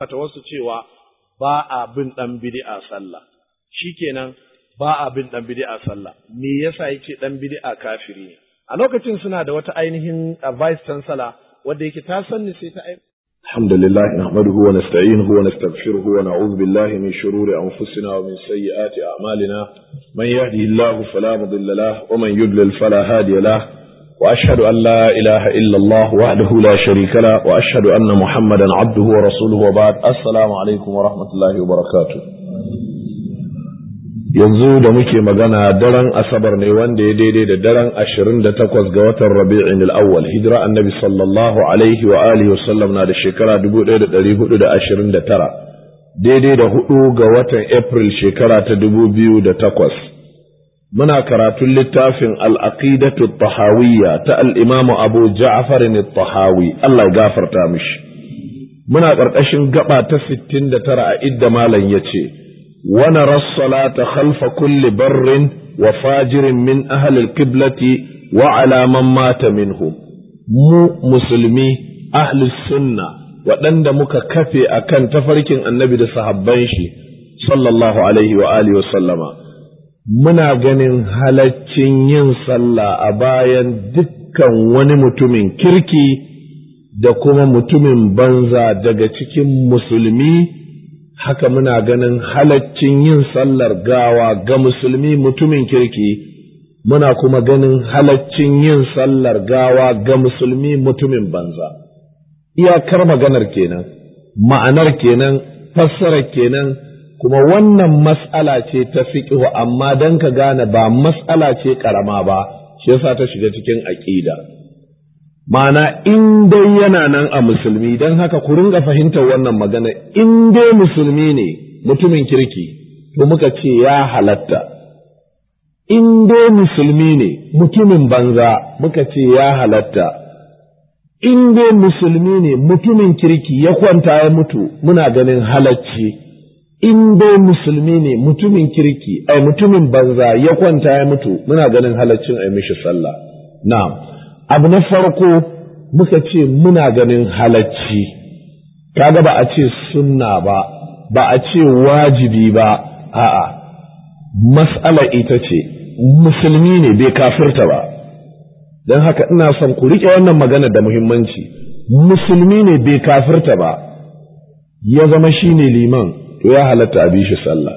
ta wasu cewa ba a bin dan bid'a sallah shikenan ba a bin dan bid'a sallah me yasa yake dan bid'a kafiri ne a lokacin suna da wata ainihin vice chancellor wanda yake ta sanni sai ta الحمد لله نحمده ونستعينه ونستغفره ونعوذ بالله من شرور أنفسنا ومن سيئات أعمالنا من يهده الله فلا مضل له ومن يضلل فلا هادي له وأشهد أن لا إله إلا الله وحده لا شريك له وأشهد أن محمدا عبده ورسوله وبعد السلام عليكم ورحمة الله وبركاته yanzu da muke magana daren asabar ne wanda ya daidai da daren ashirin da takwas ga watan rabi'in al'awwal hijira annabi sallallahu alaihi wa alihi wa sallam na da shekara dubu ɗaya da ɗari hudu da ashirin da tara daidai da hudu ga watan april shekara ta dubu biyu da takwas muna karatun littafin al'aqidatu tahawiyya ta al'imamu abu ja'far tahawi Allah ya gafarta mishi muna ƙarƙashin gaba ta sittin da tara a idda malam ya ce ونرى الصلاة خلف كل بر وفاجر من أهل القبلة وعلى من مات منهم mu musulmi ahli sunna waɗanda muka kafe a kan tafarkin annabi da sahabban shi sallallahu alaihi wa alihi sallama muna ganin halaccin yin sallah a bayan dukkan wani mutumin kirki da kuma mutumin banza daga cikin musulmi haka muna ganin halaccin yin sallar gawa ga musulmi mutumin kirki muna kuma ganin halaccin yin sallar gawa ga musulmi mutumin banza iyakar maganar kenan ma'anar kenan fassarar kenan kuma wannan mas'ala ce ta fiqhu amma dan ka gane ba mas'ala ce karama ba shi yasa ta shiga cikin aqida Ma'ana in dai yana nan a musulmi don haka ku ringa fahimtar wannan magana in dai musulmi ne mutumin kirki to muka ce ya halatta in dai musulmi ne mutumin banza muka ce ya halatta in dai musulmi ne mutumin kirki ya kwanta ya mutu muna ganin halacci in dai musulmi ne mutumin kirki ai mutumin banza ya kwanta ya mutu muna ganin halaccin ai mishi sallah na'am abu na farko muka ce muna ganin halacci kaga ba a ce sunna ba ba a ce wajibi ba a'a mas'ala ita ce musulmi ne bai kafirta ba don haka ina son ku riƙe wannan magana da muhimmanci musulmi ne bai kafirta ba ya zama shine liman to ya halatta a bi shi sallah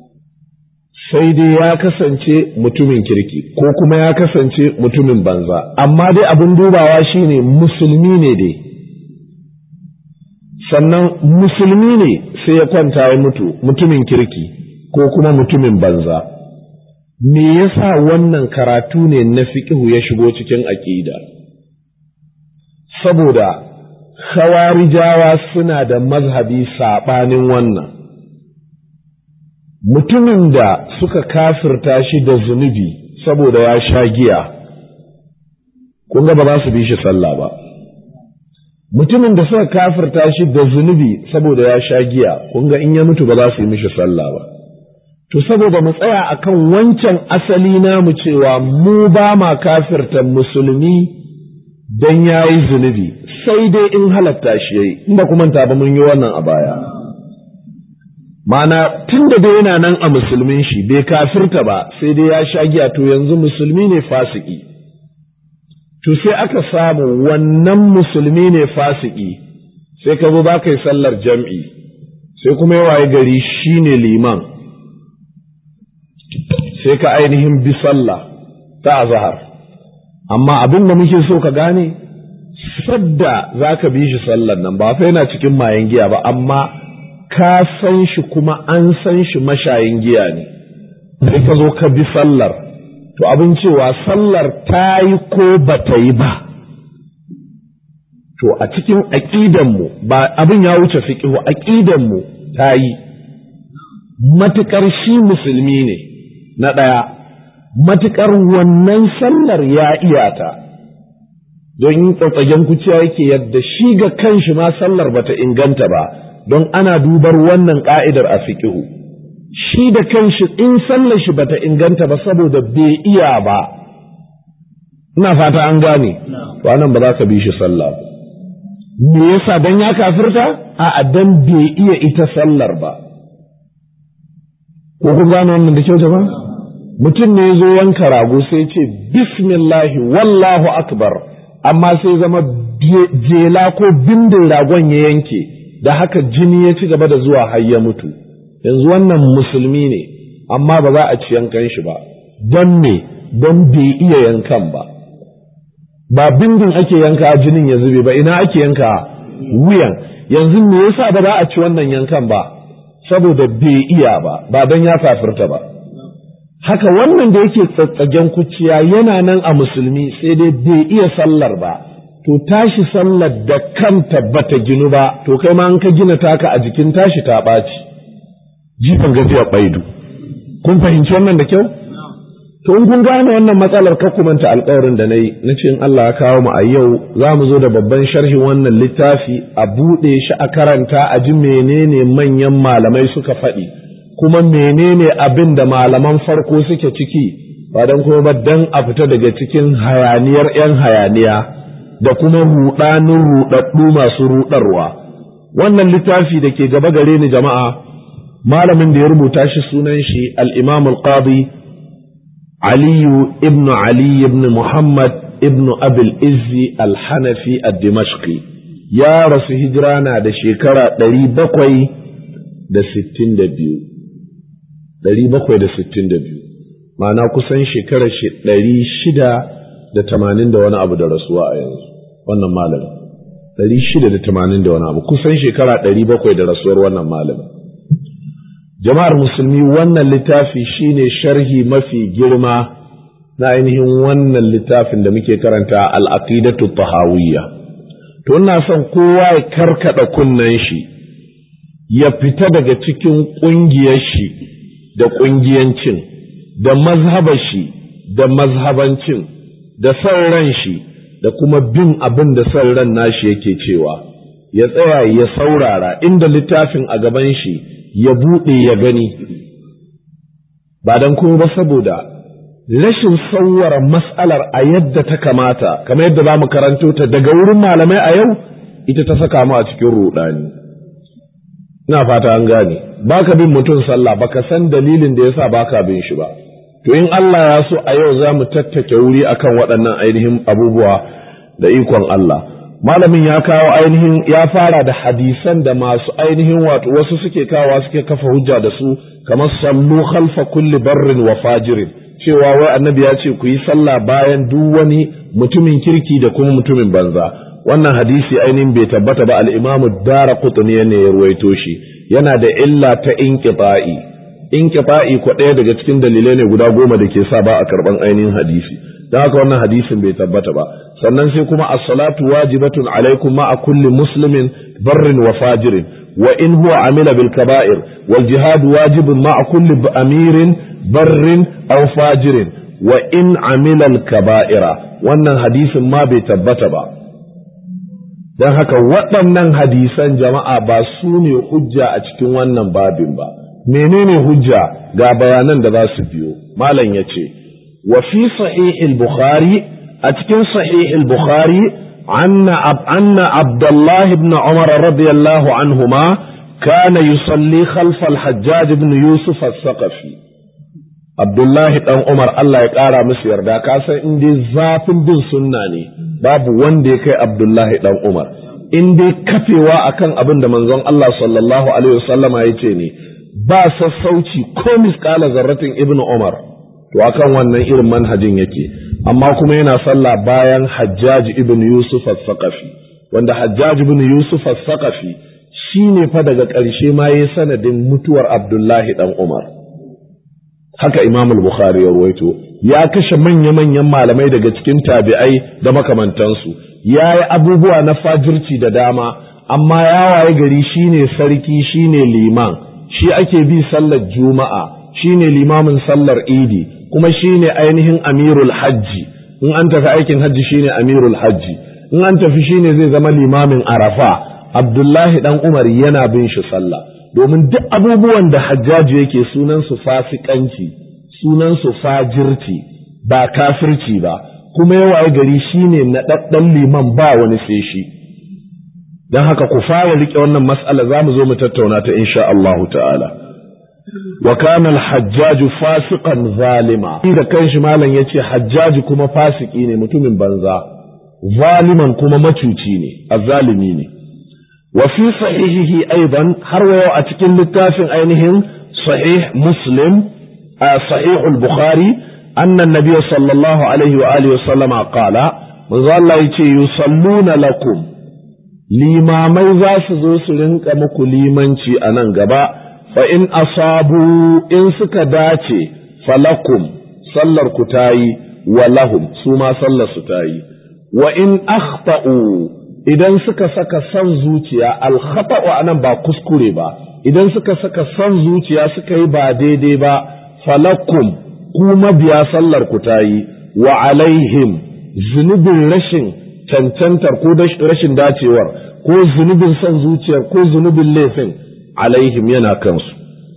sai dai ya kasance mutumin kirki ko kuma ya kasance mutumin banza amma dai abin dubawa shine musulmi ne dai sannan musulmi ne sai ya kwanta ya mutu mutumin kirki ko kuma mutumin banza me yasa wannan karatu ne na fiƙihu ya shigo cikin aƙida saboda khawarijawa suna da mazhabi saɓanin wannan mutumin da suka kafirta shi da zunubi saboda ya sha giya kun ga ba za su bi shi sallah ba mutumin da suka kafirta shi da zunubi saboda ya sha giya kun ga in ya mutu ba za su yi mishi sallah ba to saboda mu tsaya akan wancan asali namu cewa mu ba ma kafirta musulmi dan yayi zunubi sai dai in halatta shi yayi inda kuma ta ba mun yi wannan a baya Mana tun da dai yana nan a musulmin shi bai kafirta ba sai dai ya sha giya to yanzu musulmi ne fasiki. To sai aka samu wannan musulmi ne fasiki sai ka zo za ka yi sallar jam'i sai kuma ya waye gari shi ne liman sai ka ainihin bi sallah ta azahar. Amma abin da muke so ka gane, sadda za ka bi shi sallar nan ba fa yana cikin mayan giya ba amma ka san shi kuma an san shi mashayin giya ne, sai ka zo ka bi sallar, to abin cewa sallar ta yi ko ba ta yi ba. To a cikin aƙidanmu ba abin ya wuce fiƙihu aƙidanmu ta yi, matuƙar shi musulmi ne na ɗaya, matuƙar wannan sallar ya iyata. Don yin tsatsagen kuciya yake yadda shi ga kanshi ma sallar bata inganta ba. don ana dubar wannan ka'idar a fiƙihu shi da kanshi in sallar shi bata inganta ba saboda bai iya ba ina fata an gane to anan ba za ka bi shi sallah me yasa dan ya kafirta a dan bai iya ita sallar ba ko kun gane wannan da kyau jama'a mutum ne zo yanka rago sai ce bismillahi wallahu akbar amma sai zama jela ko bindin ragon ya yanke da haka jini ya ci gaba da zuwa har ya mutu yanzu wannan musulmi ne amma ba za a ci yankan shi ba don me don bai iya yankan ba ba bindin ake yanka jinin ya zube ba ina ake yanka wuyan yanzu me yasa ba za a ci wannan yankan ba saboda bai iya ba ba don ya kafirta ba haka wannan da yake tsatsagen kuciya yana nan a musulmi sai dai bai iya sallar ba to tashi sallar da kanta bata ginu ba to kai ma an ka gina taka a jikin tashi ta ɓaci jifan gajiya baidu kun fahimci wannan da kyau to in kun gane wannan matsalar ka kumanta alkawarin da na yi na ce in Allah ya kawo mu a yau za mu zo da babban sharhin wannan littafi a buɗe shi a karanta a ji menene manyan malamai suka faɗi kuma menene abin da malaman farko suke ciki ba don kuma ba dan a fita daga cikin hayaniyar 'yan hayaniya da kuma ruɗanin ruɗaɗɗu masu ruɗarwa wannan littafi da ke gaba gare ni jama'a malamin da ya rubuta shi sunan shi al-imam al-qadi aliyu ibn ali ibn muhammad ibn abil izzi al-hanafi ad-dimashqi ya rasu hijira na da shekara ɗari bakwai da sittin da biyu ɗari bakwai da sittin da biyu ma'ana kusan shekarar shi ɗari shida da tamanin da wani abu da rasuwa a yanzu wannan malamin ɗari shida da tamanin da wani abu kusan shekara ɗari bakwai da rasuwar wannan malamin jama'ar musulmi wannan littafi shine sharhi mafi girma na ainihin wannan littafin da muke karanta al'aqidatu tahawiyya to ina son kowa ya karkada kunnen shi ya fita daga cikin ƙungiyar shi da ƙungiyancin da mazhabar shi da mazhabancin da son ran shi da kuma bin abin da son ran nashi yake cewa ya tsaya ya saurara inda littafin a gaban shi ya buɗe ya gani ba don kuma ba saboda rashin sauwara mas'alar a yadda ta kamata kamar yadda za mu karanto ta daga wurin malamai a yau ita ta saka mu a cikin ruɗani ina fata an gane baka bin mutum sallah baka san dalilin da yasa baka bin shi ba to in Allah ya so a yau za mu tattake wuri akan waɗannan ainihin abubuwa da ikon Allah malamin ya kawo ainihin ya fara da hadisan da masu ainihin wato wasu suke kawa suke kafa hujja da su kamar sallu khalfa kulli barrin wa fajirin cewa wai annabi ya ce ku yi sallah bayan duk wani mutumin kirki da kuma mutumin banza wannan hadisi ainihin bai tabbata ba al-imamu dara qutni ne ya ruwaito shi yana da illa ta inqita'i inqita'i ko ɗaya daga cikin dalilai ne guda goma da ke sa ba a karban ainihin hadisi don haka wannan hadisin bai tabbata ba sannan sai kuma as-salatu wajibatun alaikum ma'a kulli muslimin barrin wa fajirin wa in huwa amila bil kaba'ir wal jihad wajibun ma'a kulli amirin barrin aw fajirin wa in amila al kaba'ira wannan hadisin ma bai tabbata ba don haka waɗannan hadisan jama'a ba su ne hujja a cikin wannan babin ba menene hujja ga bayanan da za su biyo malam ya ce wa fi sahih al-bukhari a cikin sahih al-bukhari anna anna abdullah ibn umar radiyallahu anhuma kana yusalli khalf al-hajjaj ibn yusuf al-saqafi abdullah dan umar Allah ya kara musu yarda ka san in dai zafin bin sunna ne babu wanda ya kai abdullah dan umar in dai kafewa akan abin da manzon Allah sallallahu alaihi wasallama ya ce ne ba sassauci ko misƙala zarratin ibnu Umar to akan wannan irin manhajin yake amma kuma yana sallah bayan Hajjaj ibn Yusuf as-Saqafi wanda Hajjaj ibn Yusuf as-Saqafi shine fa daga ƙarshe ma yayi sanadin mutuwar Abdullahi dan Umar haka Imam al-Bukhari ya ruwaito ya kashe manya-manyan malamai daga cikin tabi'ai da makamantansu ya yi abubuwa na fajirci da dama amma ya waye gari shine sarki shine liman shi ake bi sallar juma'a shine limamin sallar idi kuma shine ainihin amirul hajji in an tafi aikin hajji shine amirul hajji in an tafi shine zai zama limamin arafa abdullahi dan umar yana bin shi sallah domin duk abubuwan da hajjaji yake sunan su fasikanci sunan su fajirci ba kafirci ba kuma yawa gari shine naɗaɗɗen liman ba wani sai shi don haka ku fara riƙe wannan mas'ala za mu zo mu tattauna ta insha Allahu ta'ala wa kana al-hajjaju fasiqan zalima da kanshi malam yace hajjaji kuma fasiki ne mutumin banza zaliman kuma macuci ne azzalimi ne wa fi sahihihi aidan har wa yau a cikin littafin ainihin sahih muslim a sahih al-bukhari anna an-nabiy sallallahu alaihi wa alihi wa sallama qala manzo Allah yace yusalluna lakum limamai za su zo su rinka muku limanci a nan gaba fa in asabu in suka dace falakum sallar ku tayi wa lahum su ma sallar su tayi wa in akhta'u idan suka saka son zuciya alkhata'u anan ba kuskure ba idan suka saka son zuciya suka yi ba daidai ba falakum ku mabiya sallar ku tayi wa alaihim zunubin rashin cancantar ko rashin dacewar ko zunubin son zuciyar ko zunubin laifin alaihim yana kansu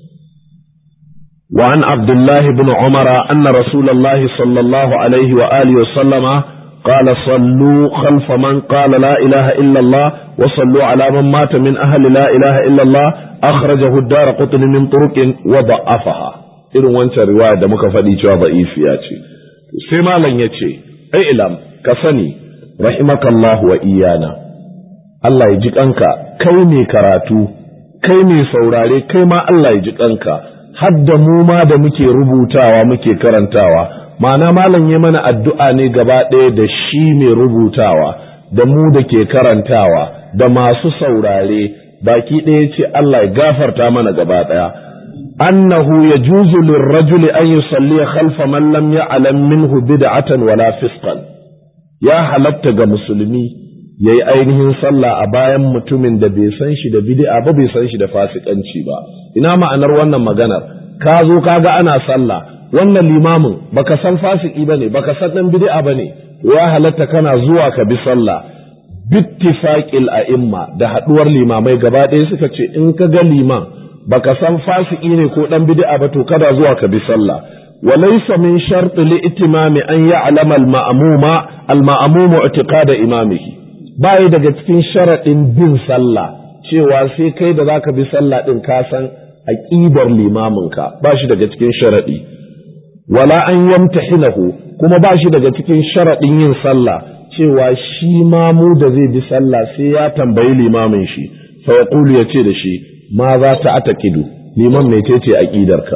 وعن عبد الله بن عمر أن رسول الله صلى الله عليه وآله وسلم قال صلوا خلف من قال لا إله إلا الله وصلوا على من مات من أهل لا إله إلا الله أخرجه الدار قطن من طرق وضعفها إذن وانت رواية دمك فديتها ضعيفياتي سيما لن يتي اعلم كفني رحمك الله وإيانا الله يجيك أنك كيني كراتو كيني سوراري كيما الله يجيك أنك hadda mu ma da muke rubutawa muke karantawa ma'ana malam ya mana addu'a ne gaba ɗaya da shi mai rubutawa da mu da ke karantawa da masu saurare baki ɗaya ce Allah ya gafarta mana gaba ɗaya annahu yajuzu lirrajuli an yusalli khalfa man lam ya'lam minhu bid'atan wala fisqan ya halatta ga musulmi yayi ainihin sallah a bayan mutumin da bai san shi da bid'a ba bai san shi da fasikanci ba ina ma'anar wannan maganar ka zo kaga ana sallah wannan limamin baka san fasiki bane baka san dan bid'a bane ya halatta kana zuwa ka bi sallah bittifaqil a'imma da haduwar limamai gaba ɗaya suka ce in ka ga liman baka san fasiki ne ko dan bid'a ba to kada zuwa ka bi sallah وليس من شرط لإتمام أن يعلم المأموم المأموم اعتقاد إمامه باي daga cikin sharaɗin bin sallah cewa sai kai da zaka bi sallah din ka san aqidar limaminka ba shi daga cikin sharaɗi wala an yamtahinahu kuma ba shi daga cikin sharaɗin yin sallah cewa shi mamu da zai bi sallah sai ya tambayi limamin shi fa yaqulu yace da shi ma za ta ataqidu liman mecece aqidarka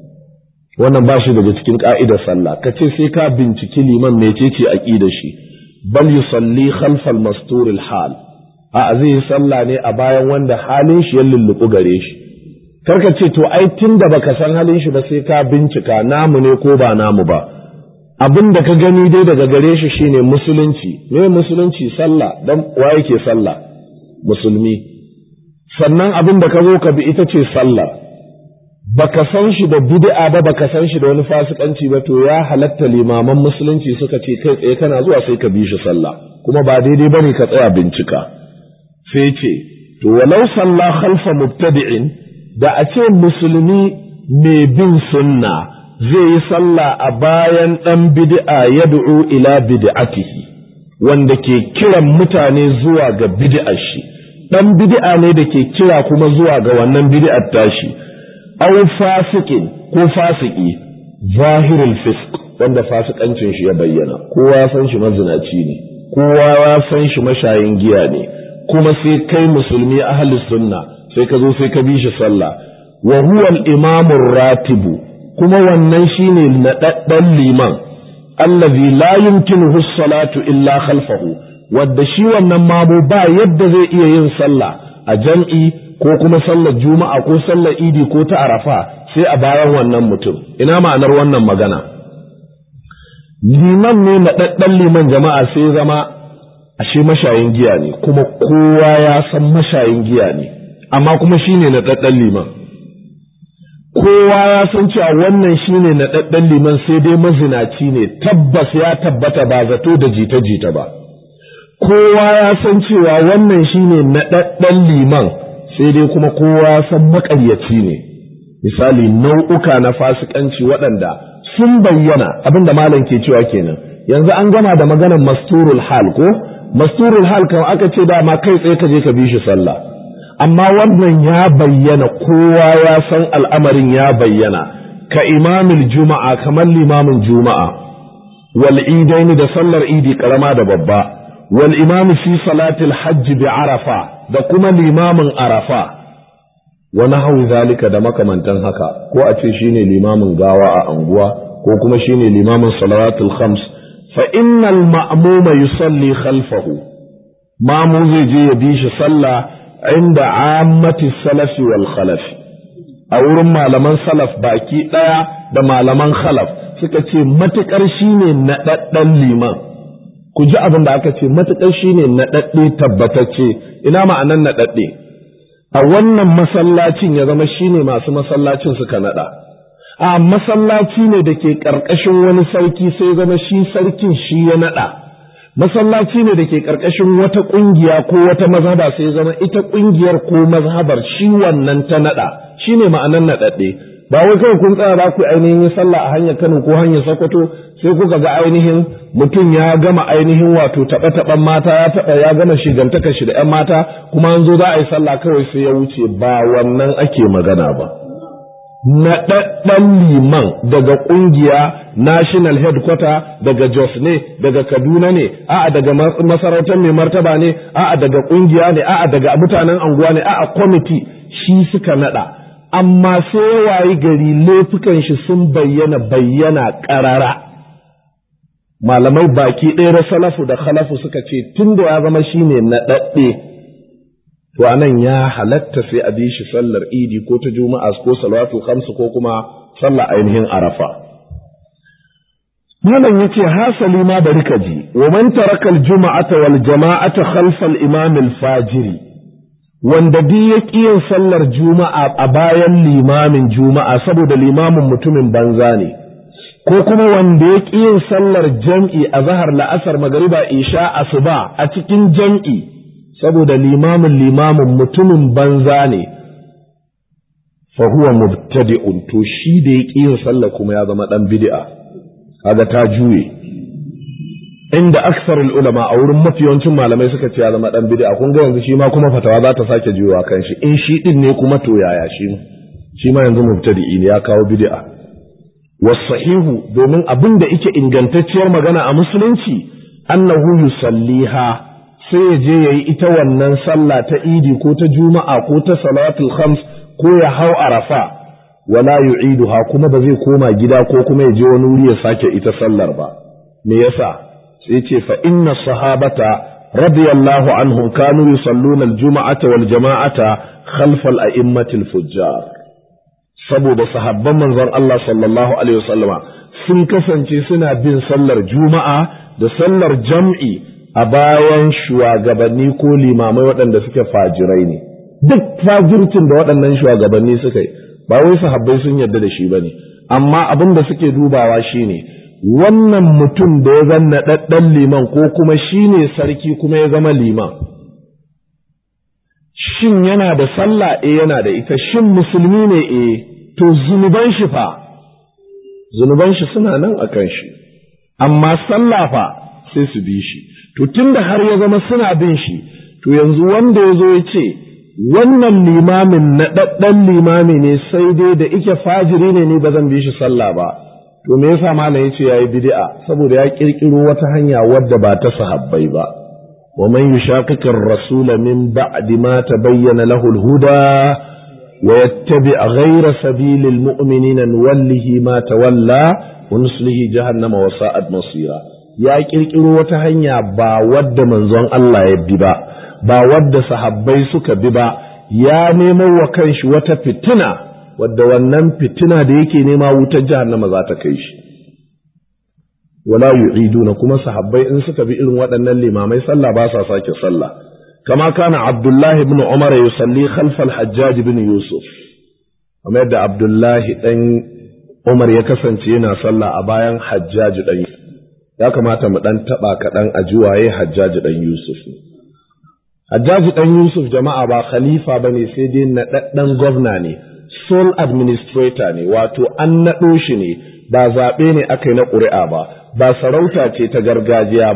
wannan ba shi daga cikin ka'idar sallah ka ce sai ka binciki liman mecece aqidar shi bal yusalli khalfal masturil hal a zai yi sallah ne a bayan wanda halin shi ya lulluɓu gare shi karka ce to ai tun da baka san halin shi ba sai ka bincika namu ne ko ba namu ba abin da ka gani dai daga gare shi shine musulunci me musulunci sallah dan wa yake sallah musulmi sannan abin da ka zo ka bi ita ce sallah baka san shi da bid'a ba baka san shi da wani fasikanci ba to ya halatta limaman musulunci suka ce kai tsaye kana zuwa sai ka bi shi sallah kuma ba daidai bane ka tsaya bincika sai ce to walau salla khalfa mubtadi'in da a ce musulmi mai bin sunna zai yi sallah a bayan dan bid'a yad'u ila bid'atihi wanda ke kiran mutane zuwa ga bid'ar shi dan bid'a ne da ke kira kuma zuwa ga wannan bid'ar tashi aw fasikin ko fasiki zahirul fisq wanda fasikancin shi ya bayyana kowa ya san shi mazinaci ne kowa ya san shi mashayin giya ne kuma sai kai musulmi ahli sunna sai ka zo sai ka bi shi sallah wa huwa al-imamu ratibu kuma wannan shine nadaddan liman allazi la yumkinuhu salatu illa khalfahu wadda shi wannan mamu ba yadda zai iya yin sallah a jam'i ko kuma sallar juma'a ko sallar idi ko ta arafa sai a bayan wannan mutum ina ma'anar wannan magana liman ne na ɗaɗɗan liman jama'a sai zama ashe mashayin giya ne kuma kowa ya san mashayin giya ne amma kuma shine na ɗaɗɗan liman kowa ya san cewa wannan shine na ɗaɗɗan liman sai dai mazinaci ne tabbas ya tabbata ba zato da jita-jita ba kowa ya san cewa wannan shine na ɗaɗɗan liman sai dai kuma kowa san maƙaryaci ne misali nau'uka na fasikanci waɗanda sun bayyana abin da malam ke cewa kenan yanzu an gama da maganar masturul hal ko masturul hal kan aka ce dama kai tsaye ka je ka bi shi sallah amma wannan ya bayyana kowa ya san al'amarin ya bayyana ka imamil juma'a kamar limamin juma'a wal idaini da sallar idi karama da babba wal imami fi salatil hajji bi arafa da kuma limamin arafa wa nahwu zalika da makamantan haka ko a ce shine limamin gawa a anguwa ko kuma shine limamin salawatul khams fa innal ma'muma yusalli khalfahu mamu zai je ya bi shi sallah inda ammati salafi wal khalafi a wurin malaman salaf baki daya da malaman khalaf suka ce matukar shine naɗaɗɗen liman ku ji abin da aka ce matukar shine naɗaɗɗe tabbatacce ina ma'anan naɗaɗɗe a wannan masallacin ya zama shine masu masallacin suka naɗa a masallaci ne da ke ƙarƙashin wani sarki sai zama shi sarkin shi ya naɗa masallaci ne da ke ƙarƙashin wata ƙungiya ko wata mazhaba sai zama ita ƙungiyar ko mazhabar shi wannan ta naɗa shi ne ma'anan naɗaɗɗe ba wai kawai kun tsaya za ku ainihin sallah a hanyar Kano ko hanyar Sokoto sai kuka ga ainihin mutum ya gama ainihin wato taɓa taɓan mata ya taɓa ya gama shigantaka shi da ƴan mata kuma an zo za a yi sallah kawai sai ya wuce ba wannan ake magana ba. naɗaɗɗen liman daga ƙungiya national headquarter daga Jos ne daga Kaduna ne a'a daga masarautar mai martaba ne a'a daga ƙungiya ne a'a daga mutanen anguwa ne a'a kwamiti shi suka naɗa amma sai wayi gari laifukan shi sun bayyana bayyana ƙarara malamai baki ɗaya na salafu da khalafu suka ce tun da ya zama shine naɗaɗɗe to anan ya halatta sai a bi shi sallar idi ko ta juma'a ko salatu khamsu ko kuma sallar ainihin arafa malam yace hasali ma bari ka ji wa man taraka al-jum'ata wal jama'ata khalfa al-imam al-fajiri wanda duk ya yin sallar juma'a a bayan limamin juma'a saboda limamin mutumin banza ne ko kuma wanda ya yin sallar jam'i a zahar la'asar magariba isha asuba a cikin jam'i saboda limamin limamin mutumin banza ne fa huwa mubtadi'un to shi da ya yin sallar kuma ya zama dan bid'a kaga ta juye inda aksarul ulama a wurin mafi yawancin malamai suka ce ya zama dan bid'a kun ga yanzu shi ma kuma fatawa za ta sake juyowa kan shi in shi din ne kuma to yaya shi shi ma yanzu mubtadi'i ne ya kawo bid'a wasahihu domin abin da yake ingantacciyar magana a musulunci annahu yusalliha sai ya je yayi ita wannan sallah ta idi ko ta juma'a ko ta salatul khams ko ya hau arafa wala yu'iduha kuma ba zai koma gida ko kuma ya je wani wuri ya sake ita sallar ba me yasa sai ce fa inna sahabata radiyallahu anhum kanu yusalluna al-jum'ata wal jama'ata khalfa al-a'immati al-fujjar saboda sahabban manzon Allah sallallahu alaihi wasallama sun kasance suna bin sallar juma'a da sallar jam'i a bayan shugabanni ko limamai waɗanda suke fajirai ne duk fajircin da waɗannan shugabanni suka yi ba wai sahabbai sun yarda da shi ba ne amma abin da suke dubawa shine wannan mutum da ya zanna ɗaɗɗan liman ko kuma shi ne sarki kuma ya zama liman shin yana da sallah eh yana da ita shin musulmi ne eh to zunuban shi fa zunuban shi suna nan a kan shi amma sallah fa sai su bi shi to tunda har ya zama suna bin shi to yanzu wanda ya zo ya ce wannan limamin na ɗaɗɗan limami ne sai dai da ike fajiri ne ni ba zan bi shi sallah ba to me yasa malam yace yayi bid'a saboda ya kirkiro wata hanya wadda ba ta sahabbai ba wa man yushaqiqir rasula min ba'di ma tabayyana lahu al-huda wa yattabi' ghayra sabilil mu'minina nuwallihi ma tawalla wa nuslihi jahannama wa sa'at masira ya kirkiro wata hanya ba wadda manzon Allah ya bi ba ba wadda sahabbai suka bi ba ya nemo wa kanshi wata fitina wadda wannan fitina da yake nema wutar jahannama za ta kai shi wala yu'iduna kuma sahabbai in suka bi irin waɗannan limamai sallah ba sa sake sallah kama kana abdullahi ibn umar yusalli khalfa al-hajjaj ibn yusuf kamar yadda abdullahi dan umar ya kasance yana sallah a bayan hajjaj dan ya kamata mu dan taba kaɗan a juwaye hajjaj dan yusuf hajjaj dan yusuf jama'a ba khalifa bane sai dai naɗaɗɗen gwamna ne sole administrator ne wato an naɗo shi ne ba zaɓe ne aka yi na ƙuri'a ba ba sarauta ce ta gargajiya ba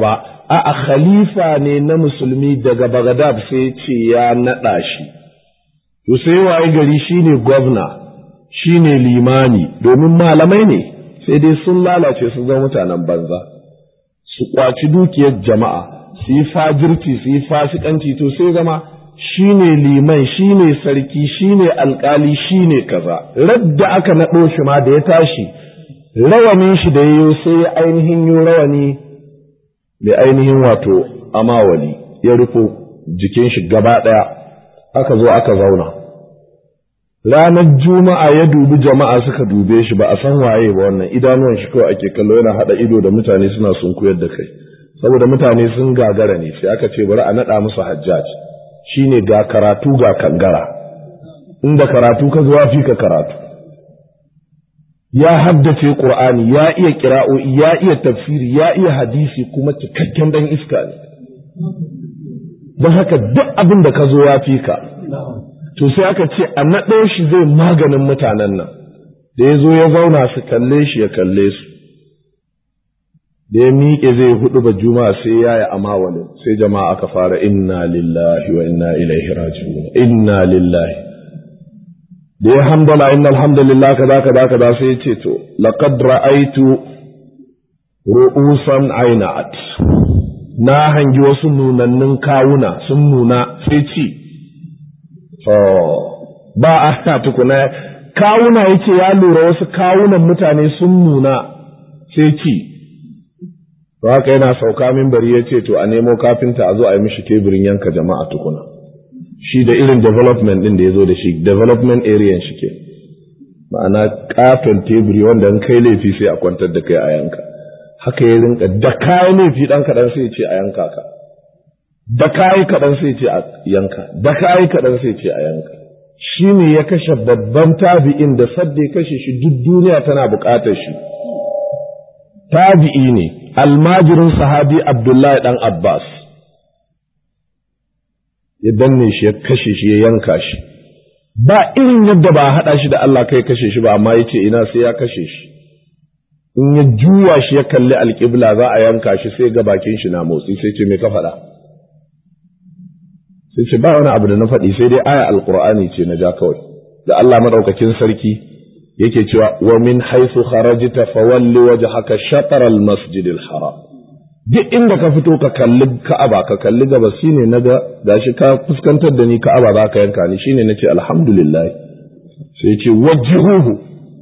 a khalifa ne na musulmi daga Baghdad sai ce ya naɗa shi to sai waye gari shine gwamna shine limani domin malamai ne sai dai sun lalace sun zama mutanen banza su kwaci dukiyar jama'a su yi fajirci su yi fasikanci to sai zama shine liman shine sarki shine alkali shine kaza radda aka naɗo shi ma da ya tashi rawanin shi da yayo sai ya ainihin yi rawani mai ainihin wato amawali ya rufo jikin shi gaba ɗaya aka zo aka zauna ranar juma'a ya dubi jama'a suka dube shi ba a san waye ba wannan idanuwan shi kawai ake kallo yana haɗa ido da mutane suna sunkuyar da kai saboda mutane sun gagara ne sai aka ce bari a naɗa musu hajjaj shine ga karatu ga kangara inda karatu ka zuwa fi ka karatu ya haddace qur'ani ya iya kira'o'i ya iya tafsiri ya iya hadisi kuma cikakken dan iska ne don haka duk abin da ka zo ya fi ka to sai aka ce a naɗo shi zai maganin mutanen nan da ya zo ya zauna su kalle shi ya kalle su da ya miƙe zai hudu ba juma'a sai ya yi amawalin sai jama'a aka fara inna lillahi wa inna ilaihi raji'un inna lillahi da ya hamdala inna alhamdulillah kaza kaza kaza sai ya ce to laqad ra'aitu ru'usan aina'at na hangi wasu nunannin kawuna sun nuna sai ci ba a tukuna kawuna yake ya lura wasu kawunan mutane sun nuna sai ci to haka yana sauka minbari ya ce to a nemo kafinta a zo a yi mishi teburin yanka jama'a tukuna shi da irin development din da ya zo da shi development area shi ke ma'ana katon teburi wanda in kai laifi sai a kwantar da kai a yanka haka ya rinka da kayi laifi dan kaɗan sai ce a yanka ka da kayi kaɗan sai ce a yanka da kayi kaɗan sai ce a yanka shi ne ya kashe babban tabi'in da sadda ya kashe shi duk duniya tana buƙatar shi tabi'i ne almajirin sahabi abdullahi dan abbas ya danne shi ya kashe shi ya yanka shi ba irin yadda ba a haɗa shi da Allah kai kashe shi ba amma ya ce ina sai ya kashe shi in ya juwa shi ya kalli alƙibla za a yanka shi sai ga bakin shi na motsi sai ce me ka faɗa sai ce ba wani abu da na faɗi sai dai aya alƙur'ani ce na ja kawai da Allah madaukakin sarki yake cewa wa min haythu kharajta fawalli wajhaka shatr al-masjid al-haram duk inda ka fito ka kalli Ka'aba ka kalli gaba shine naga gashi ka fuskantar da ni Ka'aba za ka yanka ni shine nace alhamdulillah sai yace wajhuhu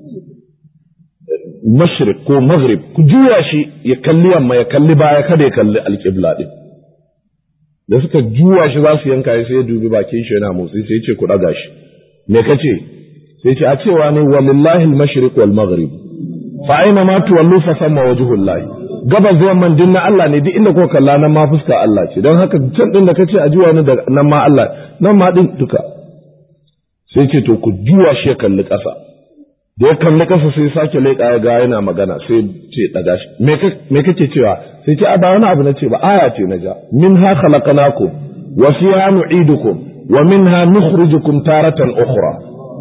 mashriq ko maghrib ku juya shi ya kalli yamma ya kalli baya kada ya kalli alqibla din da suka juya shi za su yanka sai ya dubi bakin shi yana motsi sai ya ce ku daga shi me kace sai ce a cewa ne walillahi al-mashriq wal maghrib fa aina ma tuwallu fa samma wajhullahi gabas da yamman din na Allah ne duk inda ko kalla nan ma fuska Allah ce don haka can din da kace a juwa ni da nan ma Allah nan ma din duka sai ce to ku juwa shi ya kalli ƙasa da ya kalli ƙasa sai sake leƙa ya ga yana magana sai ce daga shi me kake cewa sai ce a ba wani abu na ce ba aya ce na ja minha khalaqnakum wa fiha nu'idukum wa minha nukhrijukum taratan ukhra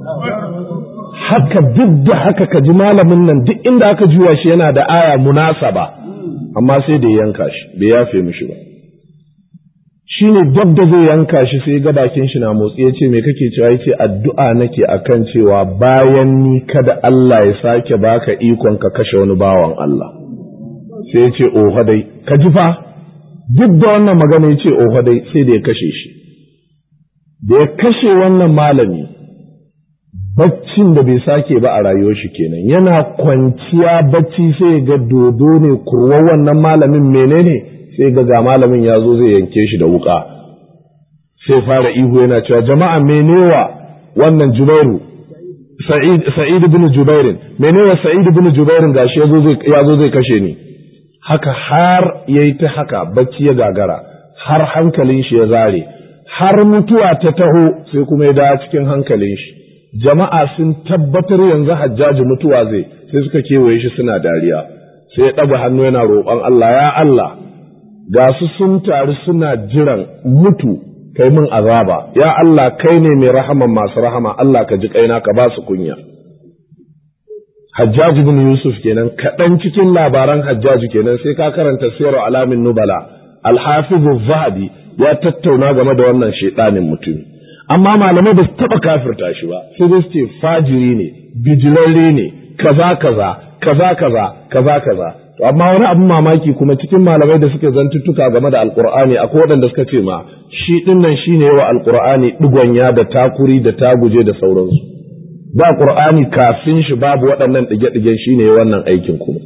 haka duk da haka ka ji malamin nan duk inda aka juya shi yana da aya munasaba amma sai da yanka shi bai yafe mishi ba shi ne duk da zai yanka shi sai ga bakin shi na motsi ya ce me kake cewa ya ce addu'a nake akan cewa bayan ni kada Allah ya sake baka ikon ka kashe wani bawan Allah sai ya ce oho dai ka ji fa duk da wannan magana ya ce oho dai sai da ya kashe shi da ya kashe wannan malami baccin da bai sake ba a rayuwar shi kenan yana kwanciya bacci sai ga dodo ne kurwa wannan malamin menene sai ga ga malamin ya zo zai yanke shi da wuka sai fara ihu yana cewa jama'a menewa wannan jubairu sa'id sa'id ibn jubairin menewa sa'id ibn jubairin gashi ya zo zai ya zo zai kashe ni haka har yayi ta haka bacci ya gagara har hankalin shi ya zare har mutuwa ta taho sai kuma ya dawo cikin hankalin shi jama'a sun tabbatar yanzu hajjaji mutuwa zai sai suka kewaye shi suna dariya sai ya ɗaga hannu yana roƙon Allah ya Allah ga su sun taru suna jiran mutu kai min azaba ya Allah kai ne mai rahaman masu rahama Allah ka ji kaina ka ba su kunya Hajjaji bin Yusuf kenan kaɗan cikin labaran Hajjaji kenan sai ka karanta sirar alamin nubala alhafizu zahabi ya tattauna game da wannan shaidanin mutum amma malamai ba su taba kafirta shi ba sai dai su ce fajiri ne bijirarre ne kaza kaza kaza kaza kaza kaza to amma wani abin mamaki kuma cikin malamai da suke zantuttuka game da alkur'ani akwai waɗanda suka ce ma shi dinnan shine yawa alkur'ani digonya da takuri da taguje da sauransu ba qur'ani kafin shi babu waɗannan dige-digen shine wannan aikin kuma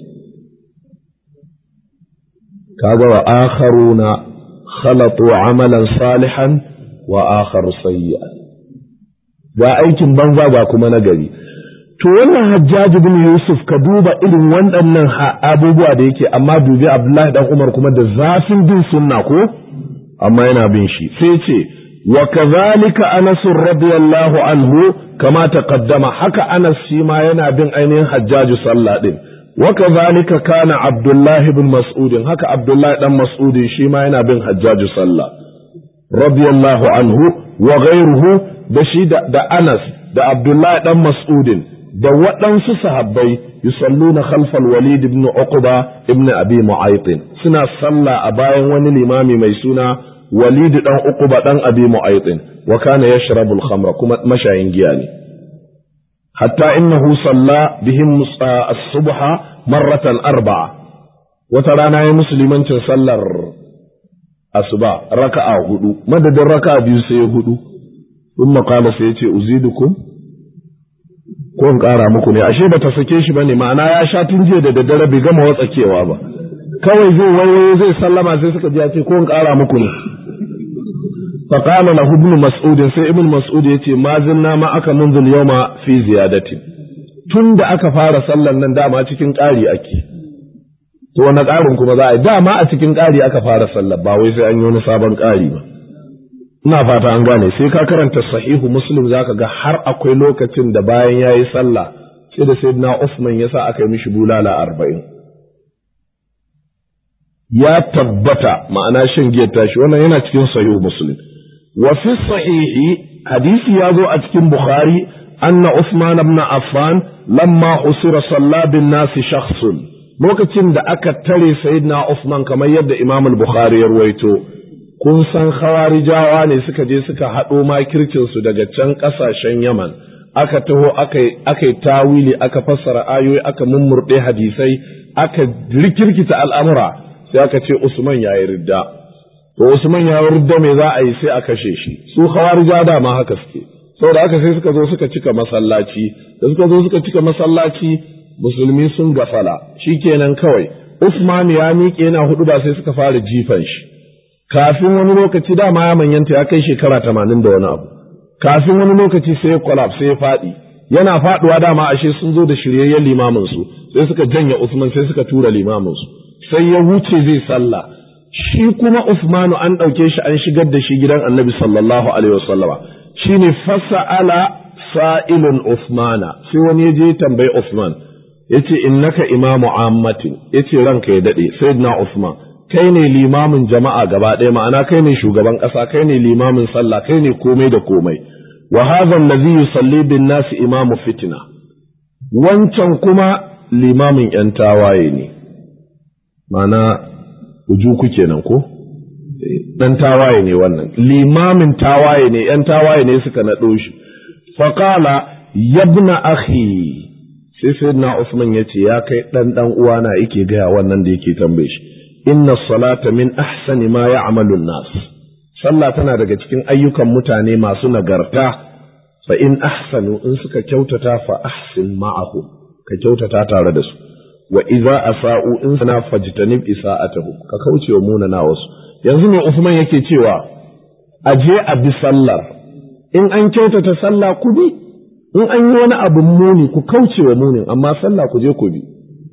kaga wa akharuna khalatu amalan salihan wa akharu sayyi'an ga aikin banza ga kuma nagari to wannan hajjaji bin yusuf ka duba irin waɗannan abubuwa da yake amma dubi abdullahi dan umar kuma da zafin bin sunna ko amma yana bin shi sai ce wa kadhalika anas radiyallahu anhu kama taqaddama haka anas shi ma yana bin ainihin hajjaji sallah din wa kadhalika kana abdullahi bin mas'ud haka abdullahi dan mas'ud shi ma yana bin hajjaji sallah radiyallahu anhu wa ghayruhu da shi da anas da abdullahi dan mas'udin da waɗansu sahabbai yusalluna khalfal walid ibn uqba ibn abi mu'ayt suna sallah a bayan wani limami mai suna walid dan uqba dan abi mu'ayt wa kana yashrabu al-khamra kuma mashayin giya ne hatta innahu salla bihim as-subha marratan arba'a wata rana ya musulmancin sallar asuba raka'a hudu madadin raka'a biyu sai hudu ثم قال سيتي أزيدكم ko in ƙara muku ne ashe ba ta sake shi ba ne ma'ana ya sha tun jiya da daddare bai gama watsakewa ba kawai zai wayo zai sallama sai suka ji ya ce ko in ƙara muku ne fa qala lahu ibn mas'ud sai ibn mas'ud yace ma zinna ma aka munzul yawma fi ziyadati tun da aka fara sallan nan dama cikin ƙari ake to wani ƙarin kuma za a yi dama a cikin ƙari aka fara sallar ba wai sai an yi wani sabon ƙari ba ina fata an gane sai ka karanta sahihu muslim zaka ga har akwai lokacin da bayan yayi sallah sai da sayyidina Uthman yasa aka yi mishi bulala arba'in ya tabbata ma'ana shan giyar tashi wannan yana cikin sahihu muslim wa fi sahihi hadisi ya zo a cikin bukhari anna Uthman ibn Affan lamma usira salla bin nasi shakhsun lokacin da aka tare sayyidina Uthman kamar yadda Imam al-Bukhari ya ruwaito kun san khawarijawa ne suka je suka haɗo makircinsu daga can ƙasashen Yaman, aka taho aka yi tawili aka fassara ayoyi aka mummurɗe hadisai aka rikirkita al'amura sai aka ce Usman ya yi ridda. To Usman ya yi ridda me za a yi sai a kashe shi, su khawarija dama haka suke. Saboda haka sai suka zo suka cika masallaci, da suka zo suka cika masallaci musulmi sun gafala, shi kenan kawai. Usman ya miƙe yana hudu ba sai suka fara jifan shi. kafin wani lokaci dama ya manyanta ya kai shekara tamanin da wani abu kafin wani lokaci sai ya kwalaf sai ya faɗi yana faɗuwa dama ashe sun zo da shiryayyen limamin su sai suka janye Usman sai suka tura limamin su sai ya wuce zai sallah shi kuma Usmanu an ɗauke shi an shigar da shi gidan Annabi sallallahu alaihi wasallama shine fasa'ala sa'ilun Usmana sai wani ya je tambayi Usman yace innaka imamu ammatin yace ranka ya dade sayyidina Usman kai ne limamin jama'a gaba ɗaya ma'ana kai ne shugaban ƙasa kai ne limamin sallah kai ne komai da komai wa hadha allazi yusalli bin nas imamu fitna wancan kuma limamin yan tawaye ne ma'ana ujuku kenan ko dan tawaye ne wannan limamin tawaye ne yan tawaye ne suka naɗo shi faqala yabna akhi sai sayyidina Usman yace ya kai dan dan uwana yake gaya wannan da yake tambaye shi inna salata min ahsani ma ya'malu nas sallah tana daga cikin ayyukan mutane masu nagarta fa in ahsanu in suka kyautata fa ahsin ma'ahu ka kyautata tare da su wa idza asa'u in sana fajtanib isa'atahu ka kauce wa munana wasu yanzu ne Usman yake cewa aje a bi sallar in an kyautata sallah ku bi in an yi wani abin muni ku kauce wa munin amma sallah ku je ku bi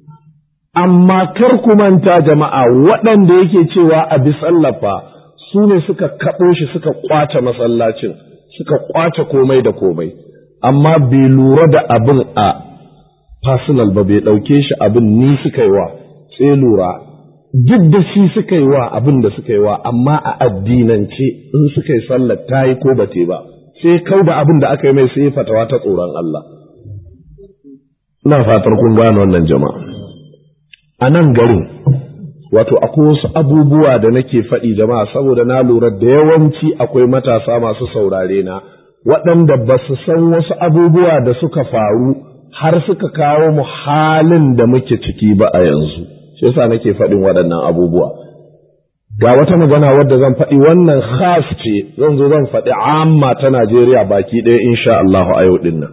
amma kar ku manta jama'a waɗanda yake cewa a bi sallafa su ne suka kaɓo shi suka ƙwace masallacin suka ƙwace komai da komai amma bai lura da abin a personal ba bai ɗauke shi abin ni suka yi wa sai lura duk da shi suka yi wa abin da suka yi wa amma a addinance in suka yi sallar ta yi ko ba ba sai kau da abin da aka yi mai sai fatawa ta tsoron Allah ina fatar kun gane wannan jama'a a nan garin wato akwai wasu abubuwa da nake faɗi jama'a saboda na lura da yawanci akwai matasa masu saurare na waɗanda ba su san wasu abubuwa da suka faru har suka kawo mu halin da muke ciki ba a yanzu shi yasa nake faɗin waɗannan abubuwa ga wata magana wadda zan faɗi wannan khas ce zan zo zan faɗi amma ta Najeriya baki ɗaya insha Allah a yau ɗin nan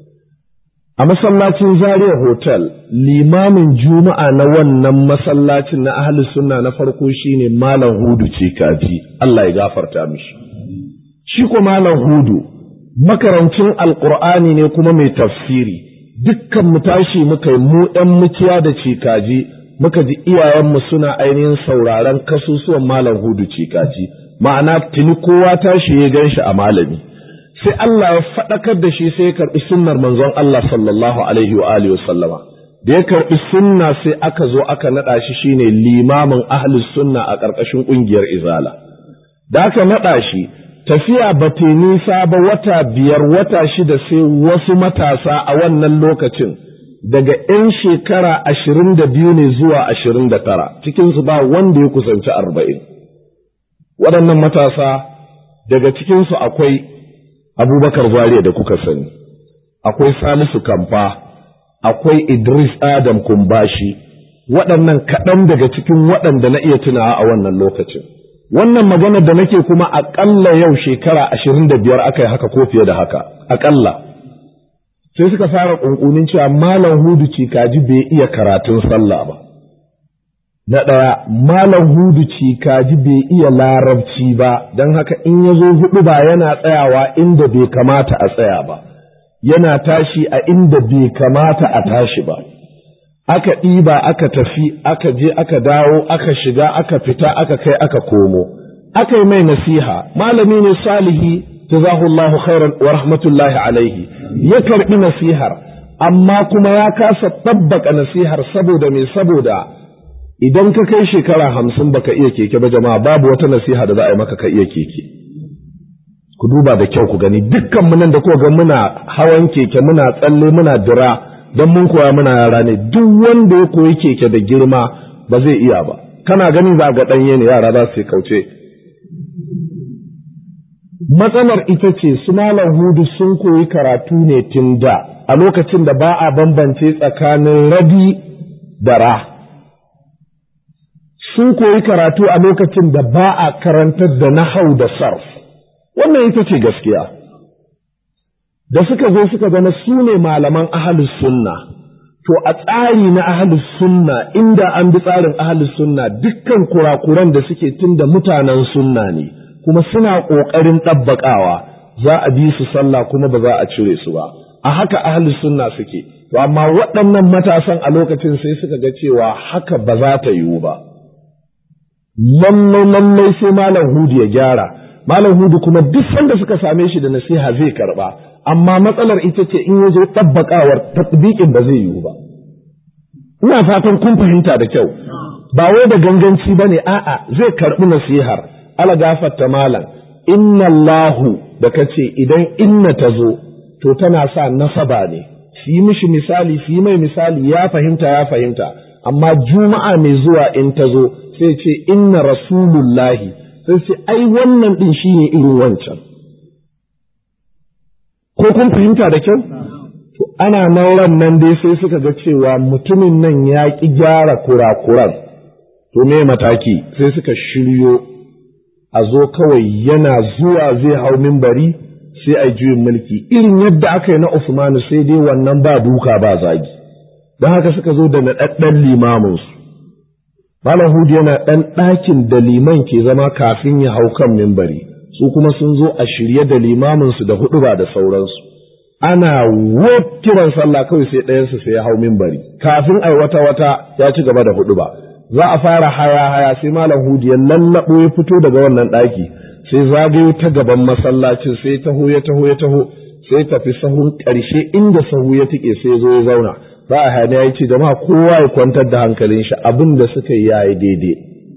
a masallacin Zaria Hotel limamin juma'a na wannan masallacin na ahli sunna na farko shine Malam Hudu ce kaji Allah ya gafarta mishi shi ko Malam Hudu makarancin alqur'ani ne kuma mai tafsiri dukkan mu tashi muka yi mu ɗan mukiya da cikaji muka ji iyayenmu suna ainihin sauraron kasusuwan Malam Hudu cikaji ma'ana tuni kowa tashi ya gan shi a malami sai Allah ya faɗakar da shi sai ya karɓi sunnar manzon Allah sallallahu alaihi wa alihi sallama da ya karɓi sunna sai aka zo aka naɗa shi shine limamin ahlus sunna a ƙarƙashin ƙungiyar izala da aka naɗa shi tafiya ba ta nisa ba wata biyar wata shida sai wasu matasa a wannan lokacin daga 'yan shekara ashirin da biyu ne zuwa ashirin da tara cikinsu ba wanda ya kusanci arba'in waɗannan matasa daga cikinsu akwai abubakar zariya da kuka sani akwai salisu kamfa akwai idris adam kumbashi waɗannan kaɗan daga cikin waɗanda na iya tunawa a wannan lokacin wannan magana da nake kuma aƙalla yau shekara ashirin da biyar aka yi haka ko fiye da haka aƙalla sai suka fara ƙunƙunin cewa malam hudu cikaji bai iya karatun sallah ba na ɗaya malam hudu cikaji bai iya larabci ba don haka in ya zo hudu ba yana tsayawa inda bai kamata a tsaya ba yana tashi a inda bai kamata a tashi ba aka ɗiba aka tafi aka je aka dawo aka shiga aka fita aka kai aka komo aka yi mai nasiha malami ne salihi jazahullahu khairan wa rahmatullahi alaihi ya karɓi nasihar amma kuma ya kasa tabbaka nasihar saboda me saboda idan ka kai shekara hamsin baka iya keke ba jama'a babu wata nasiha da za a yi maka ka iya keke ku duba da kyau ku gani dukkan mu nan da kuka ga muna hawan keke muna tsalle muna dira don mun koya muna yara ne duk wanda ya koyi keke da girma ba zai iya ba kana ganin za ga ɗanye ne yara za su kauce matsalar ita ce su malam hudu sun koyi karatu ne tun da a lokacin da ba a bambance tsakanin rabi da ra sun koyi karatu a lokacin da ba a karantar da nahau da sarf wannan ita ce gaskiya da suka zo suka zama su ne malaman ahalus sunna to a tsari na ahalus sunna inda an bi tsarin ahalus sunna dukkan kurakuran da suke tun da mutanen sunna ne kuma suna ƙoƙarin ɗabbaƙawa za a bi su sallah kuma ba za a cire su ba a haka ahalus sunna suke to amma waɗannan matasan a lokacin sai suka ga cewa haka ba za ta yiwu ba lallai lallai sai malam hudu ya gyara malam hudu kuma duk sanda suka same shi da nasiha zai karba amma matsalar ita ce in yazo tabbakawar tatbiqin ba zai yiwu ba ina fatan kun fahimta da kyau ba wai da ganganci bane a'a zai karbi nasihar ala gafarta malam inna Allahu da kace idan inna ta zo to tana sa nasaba ne shi mishi misali shi mai misali ya fahimta ya fahimta amma juma'a mai zuwa in ta zo sai ce inna rasulullahi sai ce ai wannan din shine irin wancan ko kun fahimta da kyau to ana nauran nan dai sai suka ga cewa mutumin nan ya ki gyara kurakuran to me mataki sai suka shiryo a zo kawai yana zuwa zai hau mimbari sai a juyin mulki irin yadda aka yi na Usmanu sai dai wannan ba duka ba zagi don haka suka zo da naɗaɗɗen limaminsu Malam Hudu yana ɗan ɗakin da liman ke zama kafin ya hau kan mimbari, su kuma sun zo a shirye da limaminsu da huɗu ba da sauransu. Ana wop kiran sallah kawai sai ɗayansu sai ya hau mimbari, kafin ai wata wata ya ci gaba da huɗu ba. Za a fara haya haya sai Malam Hudu ya lallaɓo ya fito daga wannan ɗaki, sai zagayo ta gaban masallacin sai taho ya taho ya taho, sai tafi sahun ƙarshe inda sahu ya tike sai zo ya zauna. za a hane ya ce jama'a kowa ya kwantar da hankalin shi abin da suka yi yayi daidai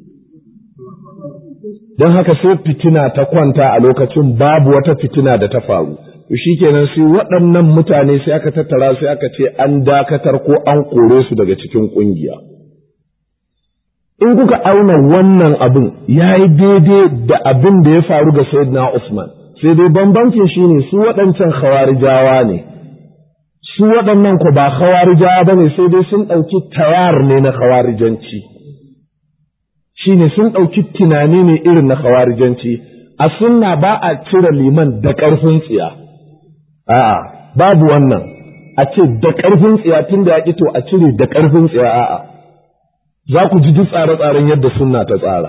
don haka sai fitina ta kwanta a lokacin babu wata fitina da ta faru to shikenan sai waɗannan mutane sai aka tattara sai aka ce an dakatar ko an kore su daga cikin ƙungiya in kuka auna wannan abin ya yi daidai da abin da ya faru ga Sayyidina Usman sai dai bambancin shi ne su waɗancan khawarijawa ne su waɗannan ku ba khawarijawa ba ne sai dai sun ɗauki tayar ne na khawarijanci shi ne sun ɗauki tunani ne irin na khawarijanci a sunna ba a cire liman da ƙarfin tsiya a'a babu wannan a ce da ƙarfin tsiya tun da ya to a cire da ƙarfin tsiya a'a za ku ji duk tsare-tsaren yadda sunna ta tsara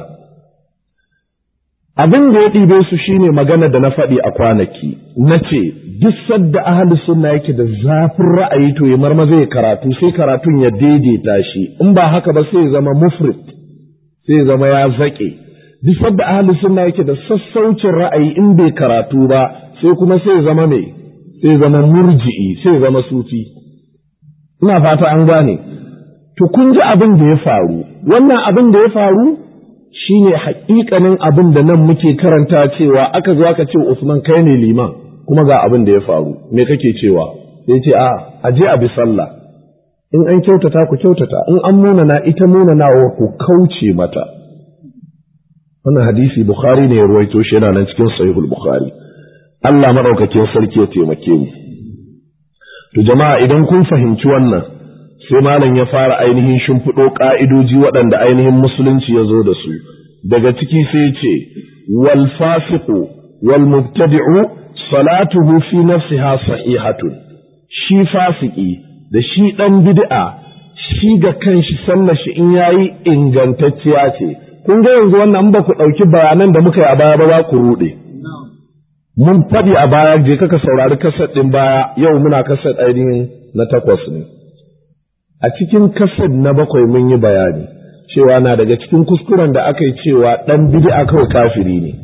abin da ya ɗibe su shine magana da na faɗi a kwanaki na ce duk sadda ahli sunna yake da zafin ra'ayi to ya marmaza ya karatu sai karatun ya daidaita shi in ba haka ba sai ya zama mufrit sai ya zama ya zaƙe duk sadda ahli sunna yake da sassaucin ra'ayi in bai karatu ba sai kuma sai ya zama mai sai ya zama murji'i sai ya zama sufi ina fata an gane to kun ji abin da ya faru wannan abin da ya faru shine haƙiƙanin abin da nan muke karanta cewa aka zo aka ce Usman kai ne liman kuma ga abin da ya faru me kake cewa sai ce a aje a bi sallah in an kyautata ku kyautata in an munana ita munanawa ku kauce mata wannan hadisi Bukhari ne ya ruwaito shi yana nan cikin sahihul Bukhari Allah madaukakin sarki ya taimake mu to jama'a idan kun fahimci wannan sai malam ya fara ainihin shimfiɗo ƙa'idoji waɗanda ainihin musulunci ya zo da su daga ciki sai ce wal fasiqu wal mubtadi'u salatuhu fi nafsiha sahihatun shi fasiki da shi ɗan bid'a shi ga kanshi sallar shi in yayi ingantacciya ce kun ga yanzu wannan ba ku ɗauki bayanan da muka yi a baya ba za ku ruɗe mun faɗi a baya je kaka saurari kasar ɗin baya yau muna kasar ainihin na takwas ne a cikin kasar na bakwai mun yi bayani cewa na daga cikin kuskuren da aka yi cewa ɗan bid'a kawai kafiri ne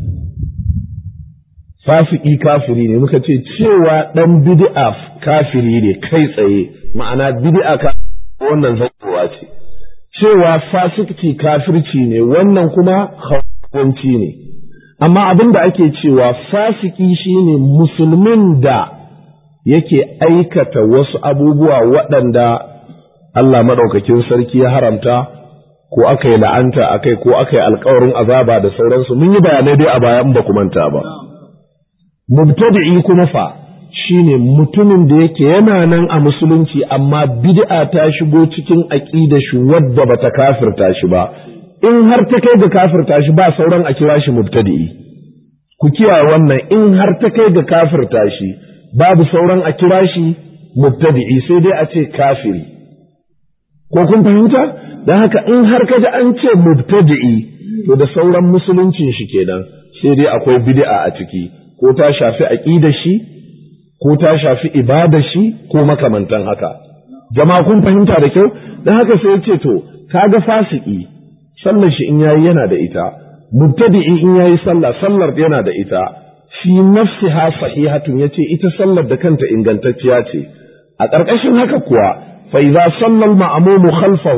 fasiki kafiri ne muka ce cewa ɗan bid'a kafiri ne kai tsaye ma'ana bid'a ka wannan zakowa ce cewa fasiki kafirci ne wannan kuma hawanci ne amma abin da ake cewa fasiki shine musulmin da yake aikata wasu abubuwa waɗanda Allah maɗaukakin sarki ya haramta ko aka yi la'anta a kai ko aka yi alkawarin azaba da sauransu mun yi bayanai dai a bayan ba ku manta ba. Mubtadi'i kuma fa shine mutumin da yake yana nan a musulunci amma bid'a ta shigo cikin aƙida shi wadda bata kafirta shi ba in har ta kai ga kafirta shi ba sauran a kira shi mubtadi'i ku kiyaye wannan in har ta kai ga kafirta shi babu sauran a kira shi mubtadi'i sai dai a ce kafiri ko kun fahimta don haka in har kaji an ce mubtadi'i to da sauran musuluncin shi kenan sai dai akwai bid'a a ciki ko ta shafi aqidar shi ko ta shafi ibadar shi ko makamantan haka jama'a kun fahimta da kyau don haka sai ce to kaga fasiki sallar shi in yayi yana da ita mubtadi'i in yayi sallah sallar yana da ita fi nafsiha sahihatun yace ita sallar da kanta ingantacciya ce a ƙarƙashin haka kuwa فإذا صلى المأموم خلفه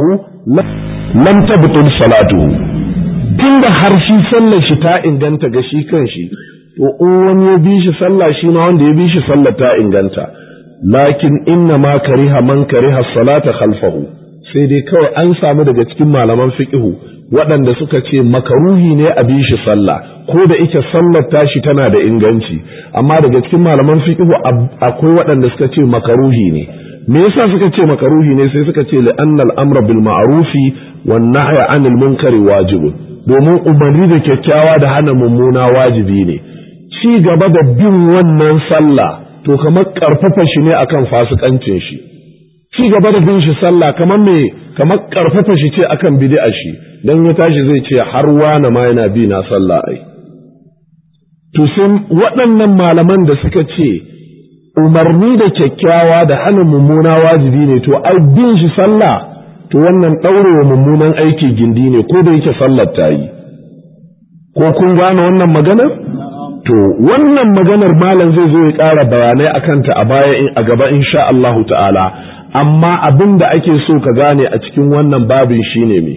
لم تبطل صلاته tunda har shi sallar shi ta inganta ga shi kan shi to in wani ya bi shi sallah shi ma wanda ya bi shi sallar ta inganta lakin inna ma kariha man kariha salata khalfahu sai dai kawai an samu daga cikin malaman fiqhu waɗanda suka ce makaruhi ne a bi shi sallah ko da ike sallar tashi tana da inganci amma daga cikin malaman fiqhu akwai waɗanda suka ce makaruhi ne me yasa suka ce makaruhi ne sai suka ce li'annal amra bil ma'rufi wan nahya 'anil munkari wajibun domin umarni da kyakkyawa da hana mummuna wajibi ne ci gaba da bin wannan sallah to kamar karfafa shi ne akan fasikancin shi ci gaba da bin shi sallah kamar me kamar karfafa shi ce akan bid'a shi dan ya tashi zai ce har wani ma yana bi na sallah ai to sai waɗannan malaman da suka ce umarni da kyakkyawa da hana mummuna wajibi ne to ai bin shi sallah to wannan ɗaurewa mummunan aiki gindi ne ko da yake sallar ta yi ko kun gane wannan maganar to wannan maganar malam zai zo ya ƙara bayanai a kanta a baya a gaba insha Allahu ta'ala amma abin da ake so ka gane a cikin wannan babin shine me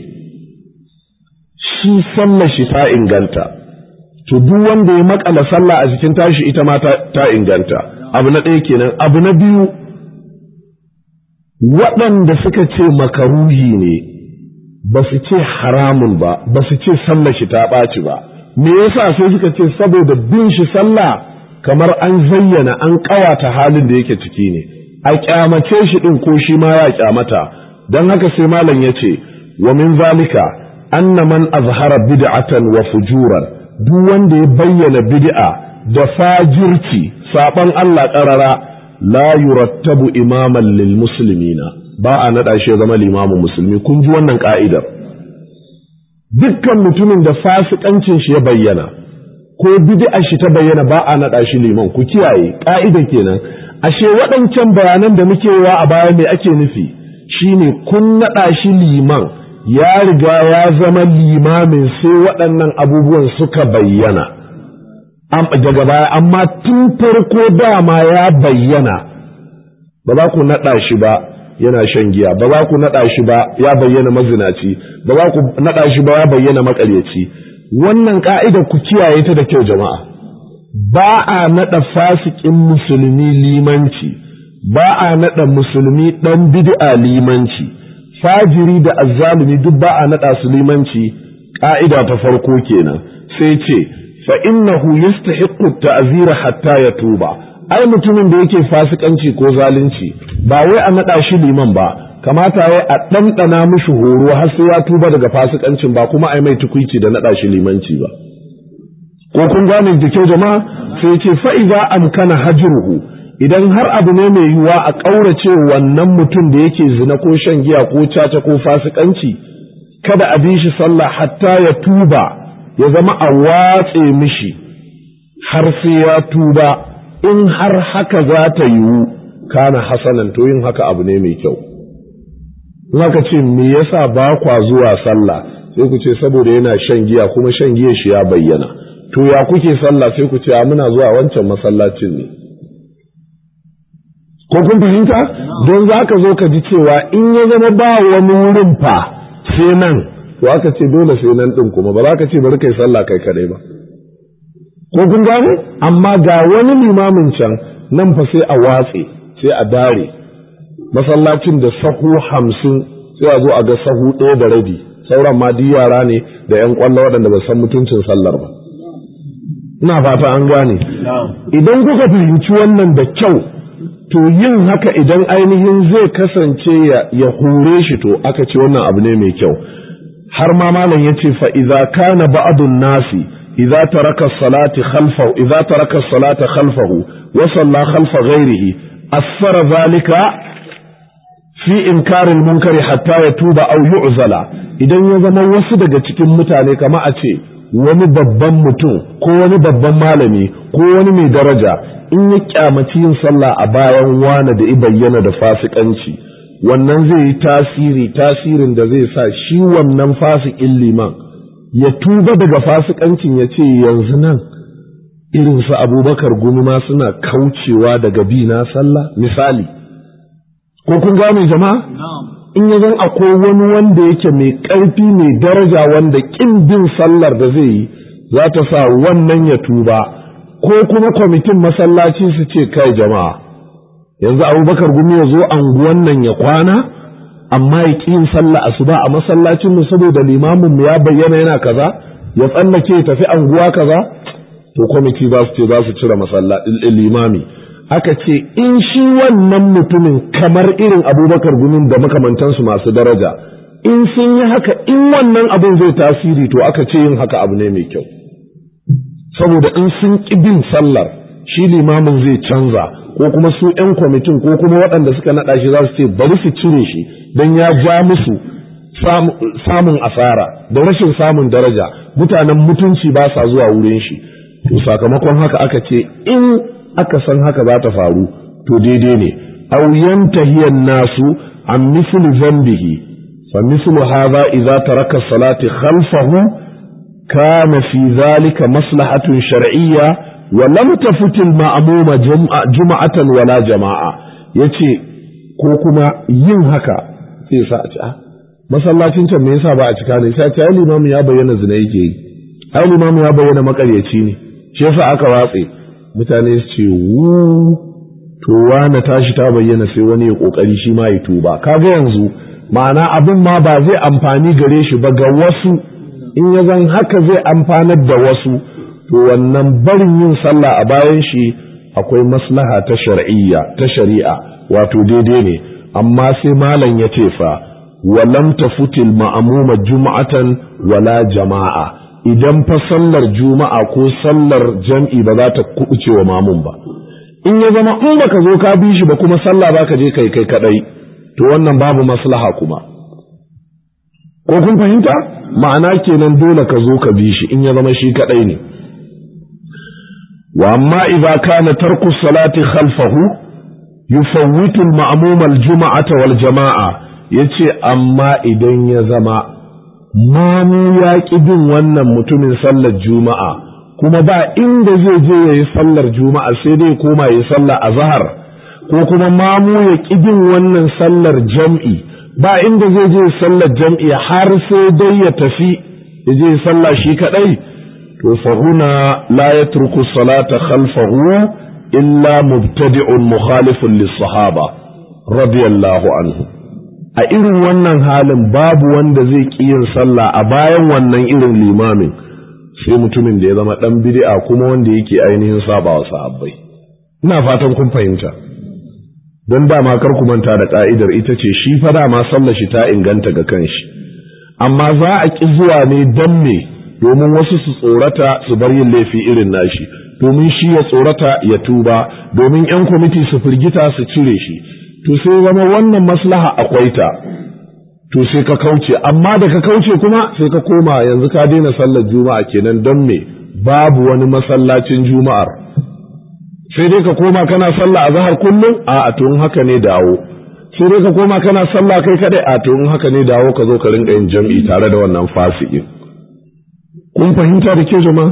shi sallar shi ta inganta to duk wanda ya makala sallah a cikin tashi ita ma ta inganta abu na ɗaya kenan abu na biyu waɗanda suka ce makaruhi ne ba su ce haramun ba ba su ce sallar shi ta ɓaci ba me yasa sai suka ce saboda bin shi sallah kamar an zayyana an ƙawata halin da yake ciki ne a kyamace shi ɗin ko shi ma ya kyamata don haka sai malam ya ce wa min zalika anna man azhara bid'atan wa fujuran duk wanda ya bayyana bid'a da fajirci saban Allah ƙarara la yurattabu imaman lil muslimina ba a naɗa shi ya zama limamin musulmi kun ji wannan ka'idar dukkan mutumin da fasikancin shi ya bayyana ko bid'a shi ta bayyana ba a naɗa shi liman ku kiyaye ka'ida kenan ashe waɗancan bayanan da muke wa a baya me ake nufi shine kun naɗa shi liman ya riga ya zama limamin sai waɗannan abubuwan suka bayyana daga baya amma tun farko dama ya bayyana ba za ku naɗa shi ba yana shan giya ba za ku naɗa shi ba ya bayyana mazinaci ba za ku naɗa shi ba ya bayyana maƙaryaci wannan ka'ida ku kiyaye ta da kyau jama'a ba a naɗa fasikin musulmi limanci ba a naɗa musulmi ɗan bid'a limanci fajiri da azzalumi duk ba a naɗa su limanci ƙa'ida ta farko kenan sai ce fa innahu yastahiqqu ta'zira hatta yatuba ai mutumin da yake fasikanci ko zalunci ba wai a naɗa shi liman ba kamata ya a ɗanɗana mishi horo har sai ya tuba daga fasikancin ba kuma ai mai tukuici da naɗa shi limanci ba ko kun gane da kyau jama'a sai ce fa idza amkana hajruhu idan har abu ne mai yiwuwa a ƙaurace wannan mutum da yake zina ko shan giya ko caca ko fasikanci kada a bi shi sallah hatta ya tuba ya zama a watse mishi har sai ya tuba in har haka za ta yiwu kana hasanan to yin haka abu ne mai kyau in aka ce me yasa ba kwa zuwa sallah sai ku ce saboda yana shan giya kuma shan giya shi ya bayyana to ya kuke sallah sai ku ce muna zuwa wancan masallacin ne ko kun fahimta don za ka zo ka ji cewa in ya zama ba wani wurin fa sai nan to aka ce dole sai nan ɗin kuma ba za ka ce bari kai sallah kai kadai ba ko kun gane amma ga wani limamin can nan fa sai a watse sai a dare masallacin da sahu hamsin sai a zo a ga sahu ɗaya da rabi sauran ma duk yara ne da yan kwallo waɗanda ba san mutuncin sallar ba ina fata an gane idan kuka fahimci wannan da kyau to yin haka idan ainihin zai kasance ya hore shi to aka ce wannan abu ne mai kyau har ma malam ya ce fa idza kana ba'dun nasi idza taraka salati khalfahu idza taraka salata khalfahu wa salla khalfa ghairihi asfara zalika fi inkari munkari hatta ya tuba aw yu'zala idan ya zama wasu daga cikin mutane kama a ce wani babban mutum ko wani babban malami ko wani mai daraja in ya kyamaci yin sallah a bayan wane da i bayyana da fasikanci wannan zai yi tasiri tasirin da zai sa shi wannan fasikin liman ya tuba daga fasikancin ya ce yanzu nan irin su abubakar gumi ma suna kaucewa daga bi na sallah misali ko kun gane jama'a in ya zan akwai wani wanda yake mai ƙarfi mai daraja wanda ƙin bin sallar da zai yi za ta sa wannan ya tuba ko kuma kwamitin masallaci su ce kai jama'a yanzu abubakar gumi ya zo anguwan nan ya kwana amma ya ƙi yin sallah asuba a masallacin mu saboda limamin mu ya bayyana yana kaza ya tsallake ya tafi anguwa kaza to kwamiti za su ce za su cire limami aka ce in shi wannan mutumin kamar irin abubakar gumin da makamantansu masu daraja in sun yi haka in wannan abin zai tasiri to aka ce yin haka abu ne mai kyau saboda in sun ƙi bin sallar shi limamin zai canza ko kuma su 'yan kwamitin ko kuma waɗanda suka naɗa shi za su ce bari su cire shi don ya ja musu samun asara da rashin samun daraja mutanen mutunci ba sa zuwa wurin shi to sakamakon haka aka ce in aka san haka za ta faru to daidai ne aw yantahiya nasu an misli zambihi fa mislu hadha idza taraka salati khalfahu kana fi dhalika maslahatun shar'iyya wa lam tafut al ma'muma jum'atan wala jama'a yace ko kuma yin haka sai sa a ci a masallacin can me yasa ba a cika ne sai ta limamu ya bayyana zina yake yi ai limamu ya bayyana makaryaci ne shi yasa aka watse mutane su ce wu to na tashi ta bayyana sai wani ya kokari shi ma ya tuba kaga yanzu ma'ana abin ma ba zai amfani gare shi ba ga wasu in ya zan haka zai amfanar da wasu to wannan barin yin sallah a bayan shi akwai maslaha ta shar'iyya ta shari'a wato daidai ne amma sai malam ya ce fa walam tafutil ma'amuma juma'atan wala jama'a idan fa sallar juma'a ko sallar jam'i ba za ta kubuce wa mamun ba in ya zama in baka zo ka bi shi ba kuma sallah baka je kai kai kadai to wannan babu maslaha kuma ko kun fahimta ma'ana kenan dole ka zo ka bi shi in ya zama shi kadai ne wa amma idza kana tarku salati khalfahu yufawwitu al-ma'mum al-jum'ata wal jama'a yace amma idan ya zama mamu ya ƙi bin wannan mutumin sallar juma'a kuma ba inda zai je ya yi sallar juma'a sai dai koma ya yi sallar azhar ko kuma mamu ya ƙi bin wannan sallar jam'i ba inda zai je sallar jam'i har sai dai ya tafi ya je sallah shi kadai to fa huna la yatruku salata khalfahu illa mubtadi'un mukhalifun lis-sahaba radiyallahu anhu a irin wannan halin babu wanda zai ƙi yin sallah a bayan wannan irin limamin sai mutumin da ya zama ɗan bid'a kuma wanda yake ainihin saba wa sahabbai ina fatan kun fahimta don dama kar ku manta da ka'idar ita ce shi fa dama sallar shi ta inganta ga kanshi amma za a ƙi zuwa ne dan me domin wasu su tsorata su bar yin laifi irin nashi domin shi ya tsorata ya tuba domin 'yan kwamiti su firgita su cire shi to sai zama wannan maslaha akwai ta to sai ka kauce amma da ka kauce kuma sai ka koma yanzu ka daina sallar juma'a kenan don me babu wani masallacin juma'ar sai dai ka koma kana sallah a zahar kullum a a tun haka ne dawo sai dai ka koma kana sallah kai kadai a tun haka ne dawo ka zo ka rinka yin jam'i tare da wannan fasikin kun fahimta da ke jama'a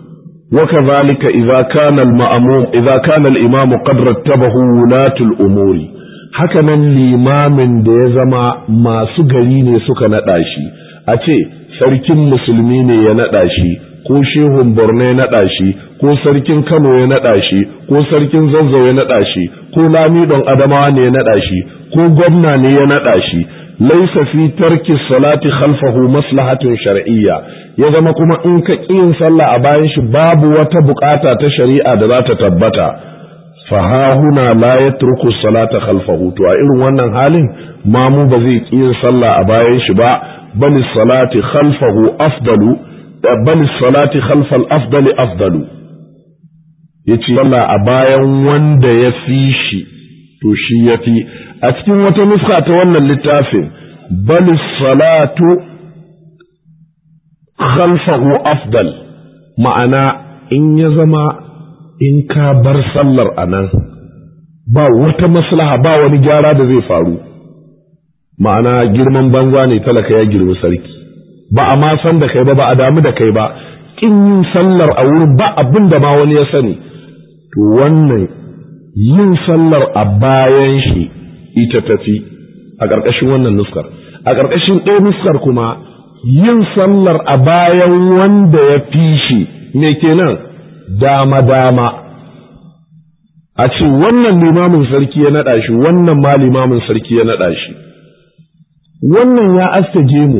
وكذلك إذا كان المأموم إذا كان الإمام قد رتبه ولاة الأمور hakanan limamin da ya zama masu gari ne suka naɗa shi a ce sarkin musulmi ne ya naɗa shi ko shehun borno ya naɗa shi ko sarkin kano ya naɗa shi ko sarkin zazzau ya naɗa shi ko lamidon adamawa ne ya naɗa shi ko gwamna ne ya naɗa shi laisa fi tarki salati khalfahu maslahatun shar'iyya ya zama kuma in ka yin sallah a bayan shi babu wata bukata ta shari'a da za ta tabbata fahahuna la yatruku salata khalfahu to a irin wannan halin mamu ba zai yin sallah a bayan shi ba bal salati khalfahu afdalu bal salati khalfal afdali afdalu yace sallah a bayan wanda ya fi shi to shi ya fi a cikin wata nuska ta wannan littafin bal salatu khalfahu afdal ma'ana in ya zama in ka bar sallar a nan ba wata maslaha ba wani gyara da zai faru ma'ana girman banza ne talaka ya girmi sarki ba a ma san da kai ba ba a damu da kai ba kin yin sallar a wurin ba abin da ma wani ya sani to wannan yin sallar a bayan shi ita tafi a ƙarƙashin wannan nuskar a ƙarƙashin ɗaya nuskar kuma yin sallar a bayan wanda ya fi shi me kenan dama-dama a ce wannan limamin sarki ya naɗa shi wannan ma limamin sarki ya naɗa shi wannan ya aske gemu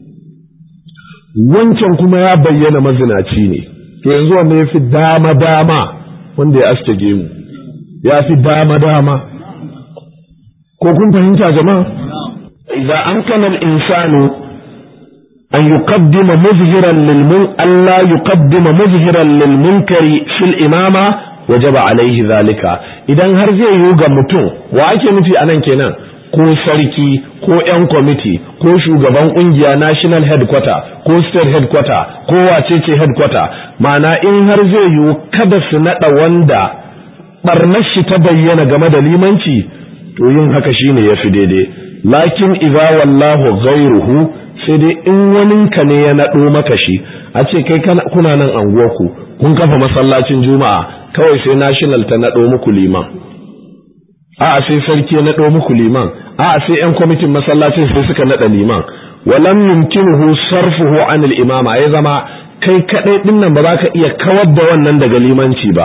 wancan kuma ya bayyana mazinaci ne to yanzu wanda ya fi dama-dama wanda ya aske gemu ya fi dama-dama ko kun fahimta jama'a idan an kana insanu an yuqaddima muzhiran lil mun alla yuqaddima muzhiran lil munkari fil imama wajaba alaihi zalika idan har zai yi ga mutum wa ake nufi anan kenan ko sarki ko yan kwamiti ko shugaban kungiya national headquarter ko state headquarter ko wacece headquarter ma'ana in har zai yi kada su nada wanda barnar shi ta bayyana game da limanci to yin haka shine yafi daidai lakin idza wallahu ghayruhu sai dai in waninka ne ya nado maka shi a ce kai kuna nan anguwarku kun kafa masallacin juma'a kawai sai national ta nado muku liman a'a sai sarki ya nado muku liman a'a sai yan kwamitin masallacin sai suka nada liman walam yumkinuhu sarfuhu anil imama ya zama kai kadai din nan ba za ka iya kawar da wannan daga limanci ba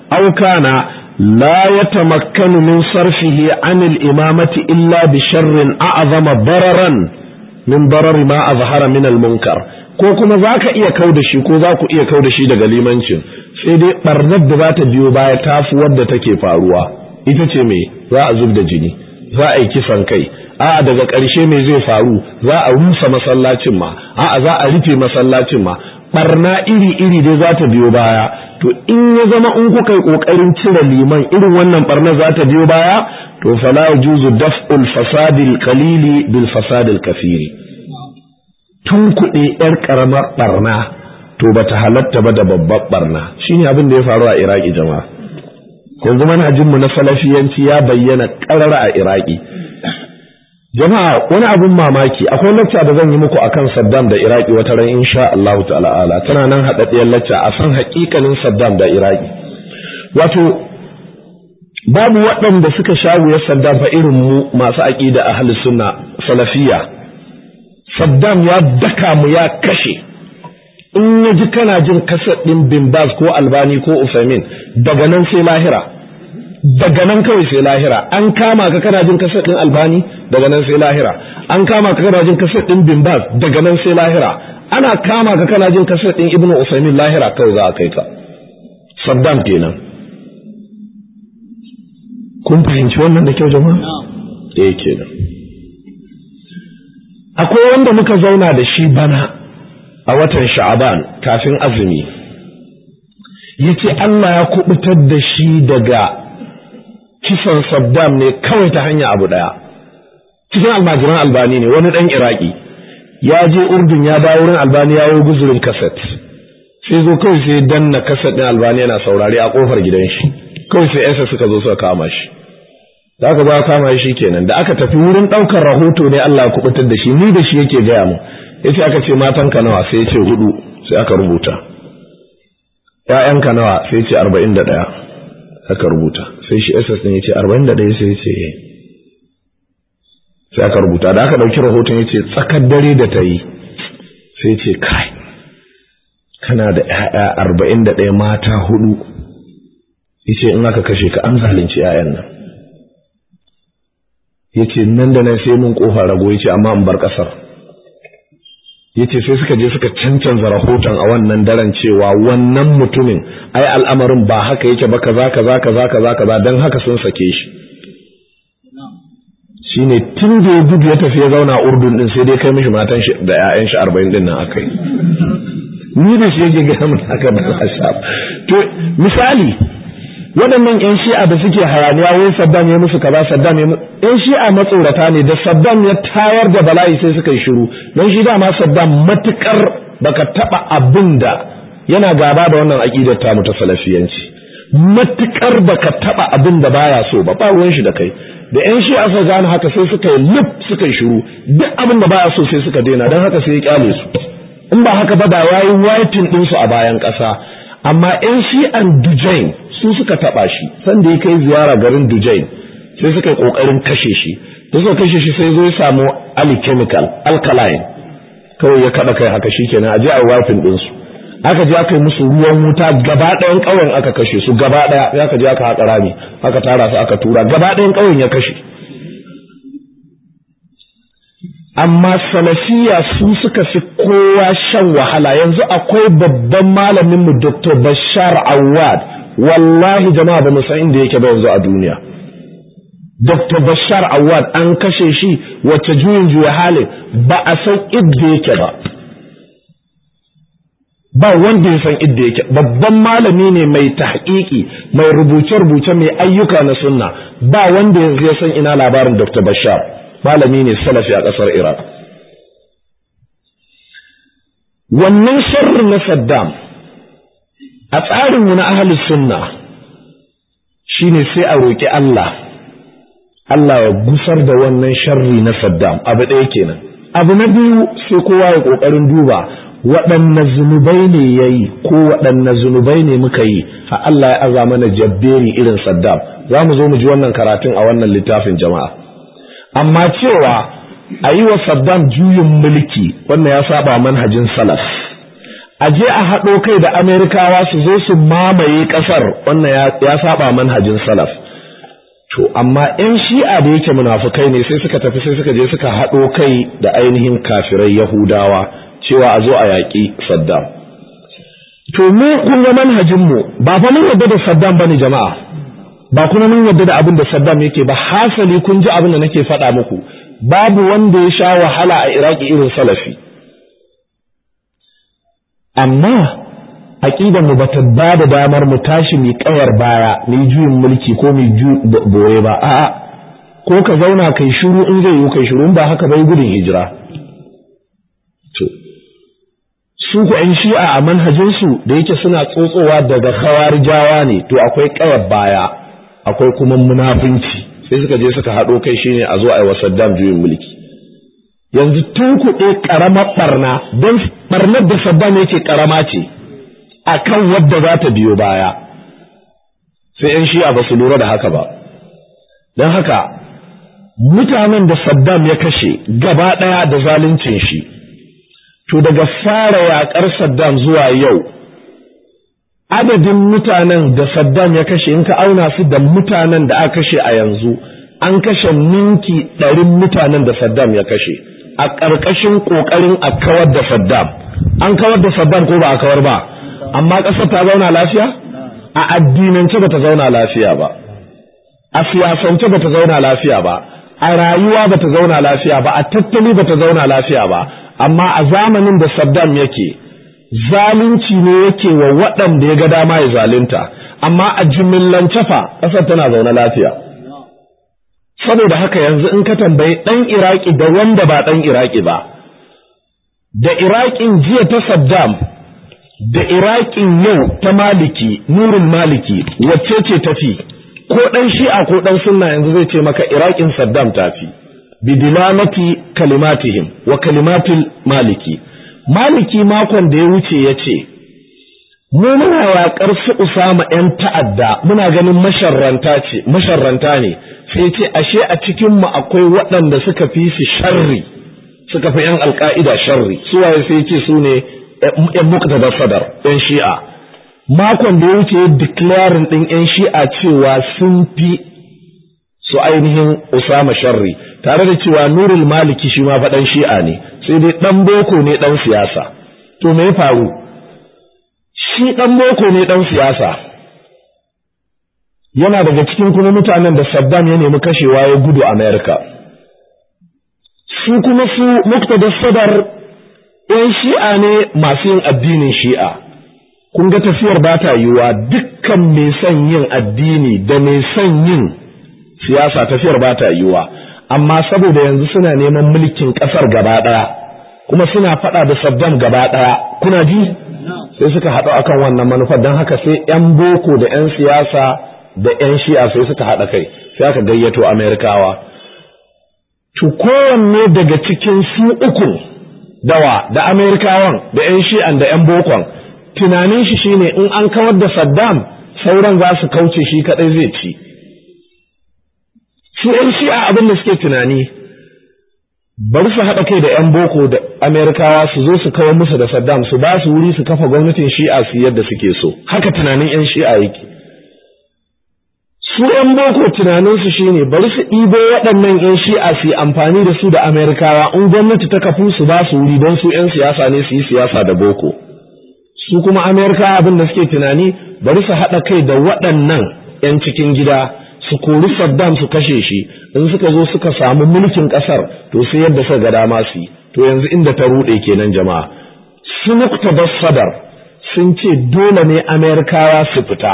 aw kana la yatamakkanu min sarfihi an al-imamati illa bi sharrin a'zama dararan min darari ma azhara min al-munkar ko kuma zaka iya kau da shi ko za ku iya kau da shi daga limancin sai dai barnar da za ta biyo baya tafi wadda take faruwa ita ce me za a zub da jini za a yi kisan kai a'a daga ƙarshe me zai faru za a rusa masallacin ma a'a za a rufe masallacin ma barna iri iri dai za ta biyo baya to in ya zama in kuka yi kokarin cire liman irin wannan barna za ta biyo baya to fala yajuzu daf'ul fasadil qalili bil fasadil kathiri tun kuɗe yar karamar barna to bata halatta ba da babbar barna shine abin da ya faru a Iraki jama'a yanzu manhajinmu na salafiyanci ya bayyana ƙarara a Iraki jama'a wani abun mamaki akwai lacca da zan yi muku akan Saddam da Iraki wata ran insha Allah ta'ala tana nan haɗaɗɗiyar lacca a san haƙiƙanin Saddam da Iraki wato babu waɗanda suka sha wuyar Saddam fa irin mu masu aƙida ahli sunna salafiya Saddam ya daka mu ya kashe in ya ji kana jin kasar ɗin bin Baz ko Albani ko Usaimin daga nan sai lahira daga nan kawai sai lahira an kama ka kana jin kasar ɗin Albani daga nan sai lahira an kama ka kana jin kasar ɗin bin Baz daga nan sai lahira ana kama ka kana jin kasar ɗin Ibn Usaimin lahira kawai za a kai ka Saddam kenan kun fahimci wannan da kyau jama'a eh kenan akwai wanda muka zauna da shi bana a watan sha'aban kafin azumi ya ce Allah ya kubutar da shi daga kisan Saddam ne kawai ta hanya abu ɗaya cikin almajiran albani ne wani ɗan iraki ya je urdun ya dawo wurin albani ya yi guzurin kaset sai zo kawai sai danna kaset ɗin albani yana saurari a ƙofar gidan shi kawai sai yasa suka zo suka kama shi da aka ba kama shi kenan da aka tafi wurin ɗaukar rahoto ne Allah ya kubutar da shi ni da shi yake gaya mu yace aka ce matanka nawa sai yace hudu sai aka rubuta ƴaƴanka nawa sai yace 41 aka rubuta sai shi SS din yace 41 sai yace sai aka rubuta da aka dauki rahoton yace tsakar dare da tayi sai yace kai kana da ƴaƴa 41 mata hudu yace in aka kashe ka an zalunci ƴaƴan nan yace nan da nan sai mun kofa rago yace amma in bar kasar yace sai suka je suka cancanza rahoton a wannan daren cewa wannan mutumin ai al'amarin ba haka yake ba kaza kaza kaza kaza kaza dan haka sun sake shi shine tun da ya gudu ya tafi ya zauna urdun din sai dai kai mishi matan shi da ƴaƴan shi 40 din nan akai ni da shi yake ga mun haka ba to misali waɗannan ƴan shi'a da suke hayaniya wai Saddam ya musu kaza Saddam ya ƴan shi'a matsorata ne da Saddam ya tayar da bala'i sai suka yi shiru don shi dama Saddam matukar baka taba abin da yana gaba da wannan aqidar ta mu ta salafiyanci matukar baka taba abin da baya so ba ba ruwan shi da kai da ƴan shi'a suka gane haka sai suka yi lip suka yi shiru duk abin da baya so sai suka daina don haka sai ya kyale su in ba haka ba da yayi waiting ɗinsu a bayan ƙasa amma ƴan shi'an Dujain su suka taba shi sanda ya kai ziyara garin Dujain sai suka yi kokarin kashe shi da suka kashe shi sai zo ya samu ali chemical alkaline kawai ya kada kai haka shikenan aje a wafin din su aka je aka yi musu ruwan wuta gaba ɗayan ƙauyen aka kashe su gaba ɗaya ya aka je aka haƙa rami aka tara su aka tura gaba ɗayan ƙauyen ya kashe amma salafiya su suka fi kowa shan wahala yanzu akwai babban malamin mu Dr. Bashar Awad wallahi jama'a ba mu san inda yake ba yanzu a duniya Dr. Bashar Awad an kashe shi wacce juyin juya halin ba a san idda yake ba ba wanda ya san idda yake babban malami ne mai tahqiqi mai rubuce-rubuce mai ayyuka na sunna ba wanda yanzu ya san ina labarin Dr. Bashar malami ne salafi a ƙasar Iraq wannan sharri na Saddam a tsarinmu na ahalus sunna shine sai a roƙi Allah Allah ya gusar da wannan sharri na Saddam abu ɗaya kenan abu na biyu sai kowa ya ƙoƙarin duba waɗanne zunubai ne ya yi ko waɗanne zunubai ne muka yi a Allah ya aza mana jabberi irin Saddam za mu zo mu ji wannan karatun a wannan littafin jama'a amma cewa a yi wa Saddam juyin mulki wannan ya saba manhajin salaf a je a haɗo kai da amerikawa su zo su mamaye ƙasar wannan ya saba manhajin salaf to amma 'yan shi'a da yake munafukai ne sai suka tafi sai suka je suka haɗo kai da ainihin kafirai yahudawa cewa a zo a yaƙi saddam to mu kun ga manhajinmu ba fa mun yarda da saddam bane jama'a ba kuma mun yarda da abin da saddam yake ba hasali kun ji abin da nake faɗa muku babu wanda ya sha wahala a iraki irin salafi amma aqidar mu bata ba da damar mu tashi mu kayar baya mu juyin mulki ko mu boye ba a'a ko ka zauna kai shiru in zai yi kai shiru ba haka bai gudun hijira to su ku ‘yan shi'a a manhajinsu da yake suna tsotsowa daga khawarijawa ne to akwai kayar baya akwai kuma munafunci sai suka je suka haɗo kai shine a zo a yi wa Saddam juyin mulki yanzu tun kuɗe ƙaramar ɓarna don ɓarnar da Saddam yake ƙarama ce a kan wadda za ta biyo baya sai ‘yan shi'a ba su lura da haka ba don haka mutanen da Saddam ya kashe gaba ɗaya da zaluncin shi to daga fara yaƙar Saddam zuwa yau adadin mutanen da Saddam ya kashe in ka auna su da mutanen da aka kashe a yanzu an kashe ninki ɗarin mutanen da Saddam ya kashe a ƙarƙashin ƙoƙarin a kawar da Saddam an kawar da Saddam ko ba a kawar ba amma ƙasar ta zauna lafiya a addinance ba ta zauna lafiya ba a siyasance ba ta zauna lafiya ba a rayuwa ba ta zauna lafiya ba a tattali ba ta zauna lafiya ba amma a zamanin da Saddam yake zalunci ne yake wa waɗanda ya ga dama ya zalunta amma a jimillance fa ƙasar tana zaune lafiya saboda haka yanzu in ka tambayi ɗan iraki da wanda ba ɗan iraki ba da iraƙin jiya ta saddam da iraƙin yau ta maliki nurin maliki wacce ce tafi ko ɗan shi'a ko ɗan sunna yanzu zai ce maka iraƙin saddam tafi bidilamati kalimatihim wa kalimatil maliki maliki makon da ya wuce ya ce mu muna yaƙar su usama ‘yan ta'adda muna ganin masharranta ce masharranta ne sai ce ashe a cikinmu akwai waɗanda suka fi su sharri suka fi ‘yan alƙa'ida sharri suwaye sai ce su ne ‘yan muktada sadar ‘yan shi'a makon da ya wuce ya declaring ɗin ‘yan shi'a cewa sun fi su ainihin usama sharri tare da cewa nurul maliki shi ma faɗan shi'a ne sai dai ɗan boko ne ɗan siyasa to me ya faru shi ɗan boko ne ɗan siyasa yana daga cikin kuma mutanen da Saddam ya nemi kashewa ya gudu Amerika su kuma su muktada sadar ‘yan shi'a ne masu yin addinin shi'a kun ga tafiyar ba ta yiwuwa dukkan mai son yin addini da mai son yin siyasa tafiyar ba ta yiwuwa amma saboda yanzu suna neman mulkin ƙasar gaba ɗaya kuma suna faɗa da Saddam gaba ɗaya kuna ji sai suka haɗu akan wannan manufar don haka sai 'yan boko da 'yan siyasa da 'yan shi'a sai suka haɗa kai sai aka gayyato amerikawa to kowanne daga cikin su uku dawa da amerikawan da 'yan shi'an da 'yan bokon tunanin shi shine in an kawar da saddam sauran za su kauce shi kaɗai zai ci su 'yan shi'a abin da suke tunani bari su haɗa kai da 'yan boko da amerikawa su zo su kawar musu da saddam su ba su wuri su kafa gwamnatin shi'a su yadda suke so haka tunanin 'yan shi'a yake su 'yan boko tunaninsu shine bari su ɗibo waɗannan 'yan shi'a su yi amfani da su da amerikawa in gwamnati ta kafu su ba su wuri don su 'yan siyasa ne su yi siyasa da boko su kuma amerikawa abin da suke tunani bari su haɗa kai da waɗannan 'yan cikin gida su kori Saddam su kashe shi in suka zo suka samu mulkin kasar to sai yadda suka ga dama su to yanzu inda ta rude kenan jama'a su muktabas sadar sun ce dole ne Amerikawa su fita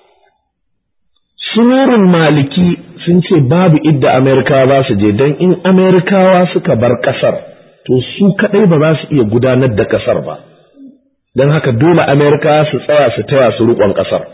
sunurin maliki sun ce babu idda Amerikawa za su je don in Amerikawa suka bar kasar to su kadai ba za su iya gudanar da kasar ba don haka dole Amerikawa su tsaya su taya su riƙon kasar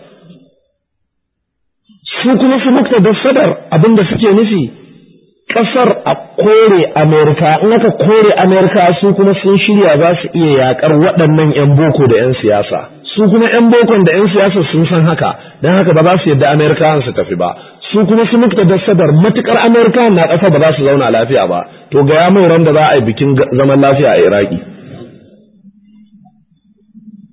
su kuma su mukta da sadar abinda suke nufi kasar a kore amerika in aka kore amerika su kuma sun shirya za su iya yakar waɗannan 'yan boko da 'yan siyasa su kuma 'yan bokon da 'yan siyasa sun san haka don haka ba za su yadda amerikawan su tafi ba su kuma su mukta da sadar matukar amerikawan na ƙasa ba za su zauna lafiya ba to ga ya mai ran da za a yi bikin zaman lafiya a iraki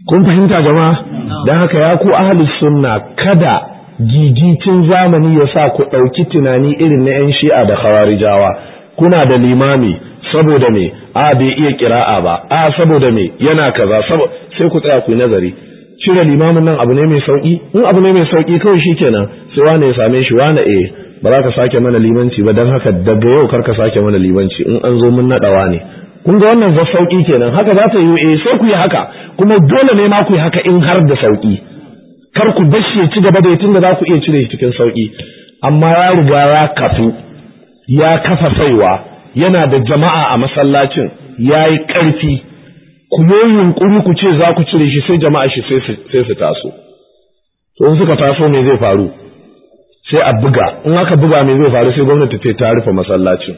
kun fahimta jama'a don haka ya ku ahlus sunna kada gigicin zamani ya sa ku ɗauki tunani irin na 'yan shi'a da khawarijawa kuna da limami saboda me a bai iya kira'a ba a saboda me yana kaza sai ku tsaya ku yi nazari cire limamin nan abu ne mai sauki in abu ne mai sauki kawai shikenan sai wane ya same shi wane eh ba za ka sake mana limanci ba don haka daga yau kar ka sake mana limanci in an zo mun naɗawa ne kun ga wannan za sauki kenan haka za ta yi eh sai ku yi haka kuma dole ne ma ku yi haka in har da sauki kar ku bashi ya ci gaba da tun da za ku iya cire shi cikin sauki amma ya riga ya kafu ya kafa saiwa yana da jama'a a masallacin ya yi ƙarfi ku yi yunƙuri ku ce za ku cire shi sai jama'a shi sai su taso to in suka taso me zai faru sai a buga in aka buga me zai faru sai gwamnati ce ta rufe masallacin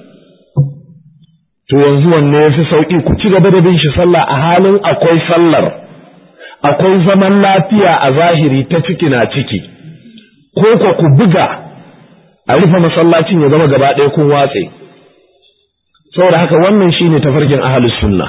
to yanzu wanne ya fi sauƙi ku ci gaba da bin shi sallah a halin akwai sallar akwai zaman lafiya a zahiri ta ciki na ciki ko ko ku buga a rufe masallacin ya zama gaba ɗaya kun watse saboda haka wannan shine tafarkin ahlus sunna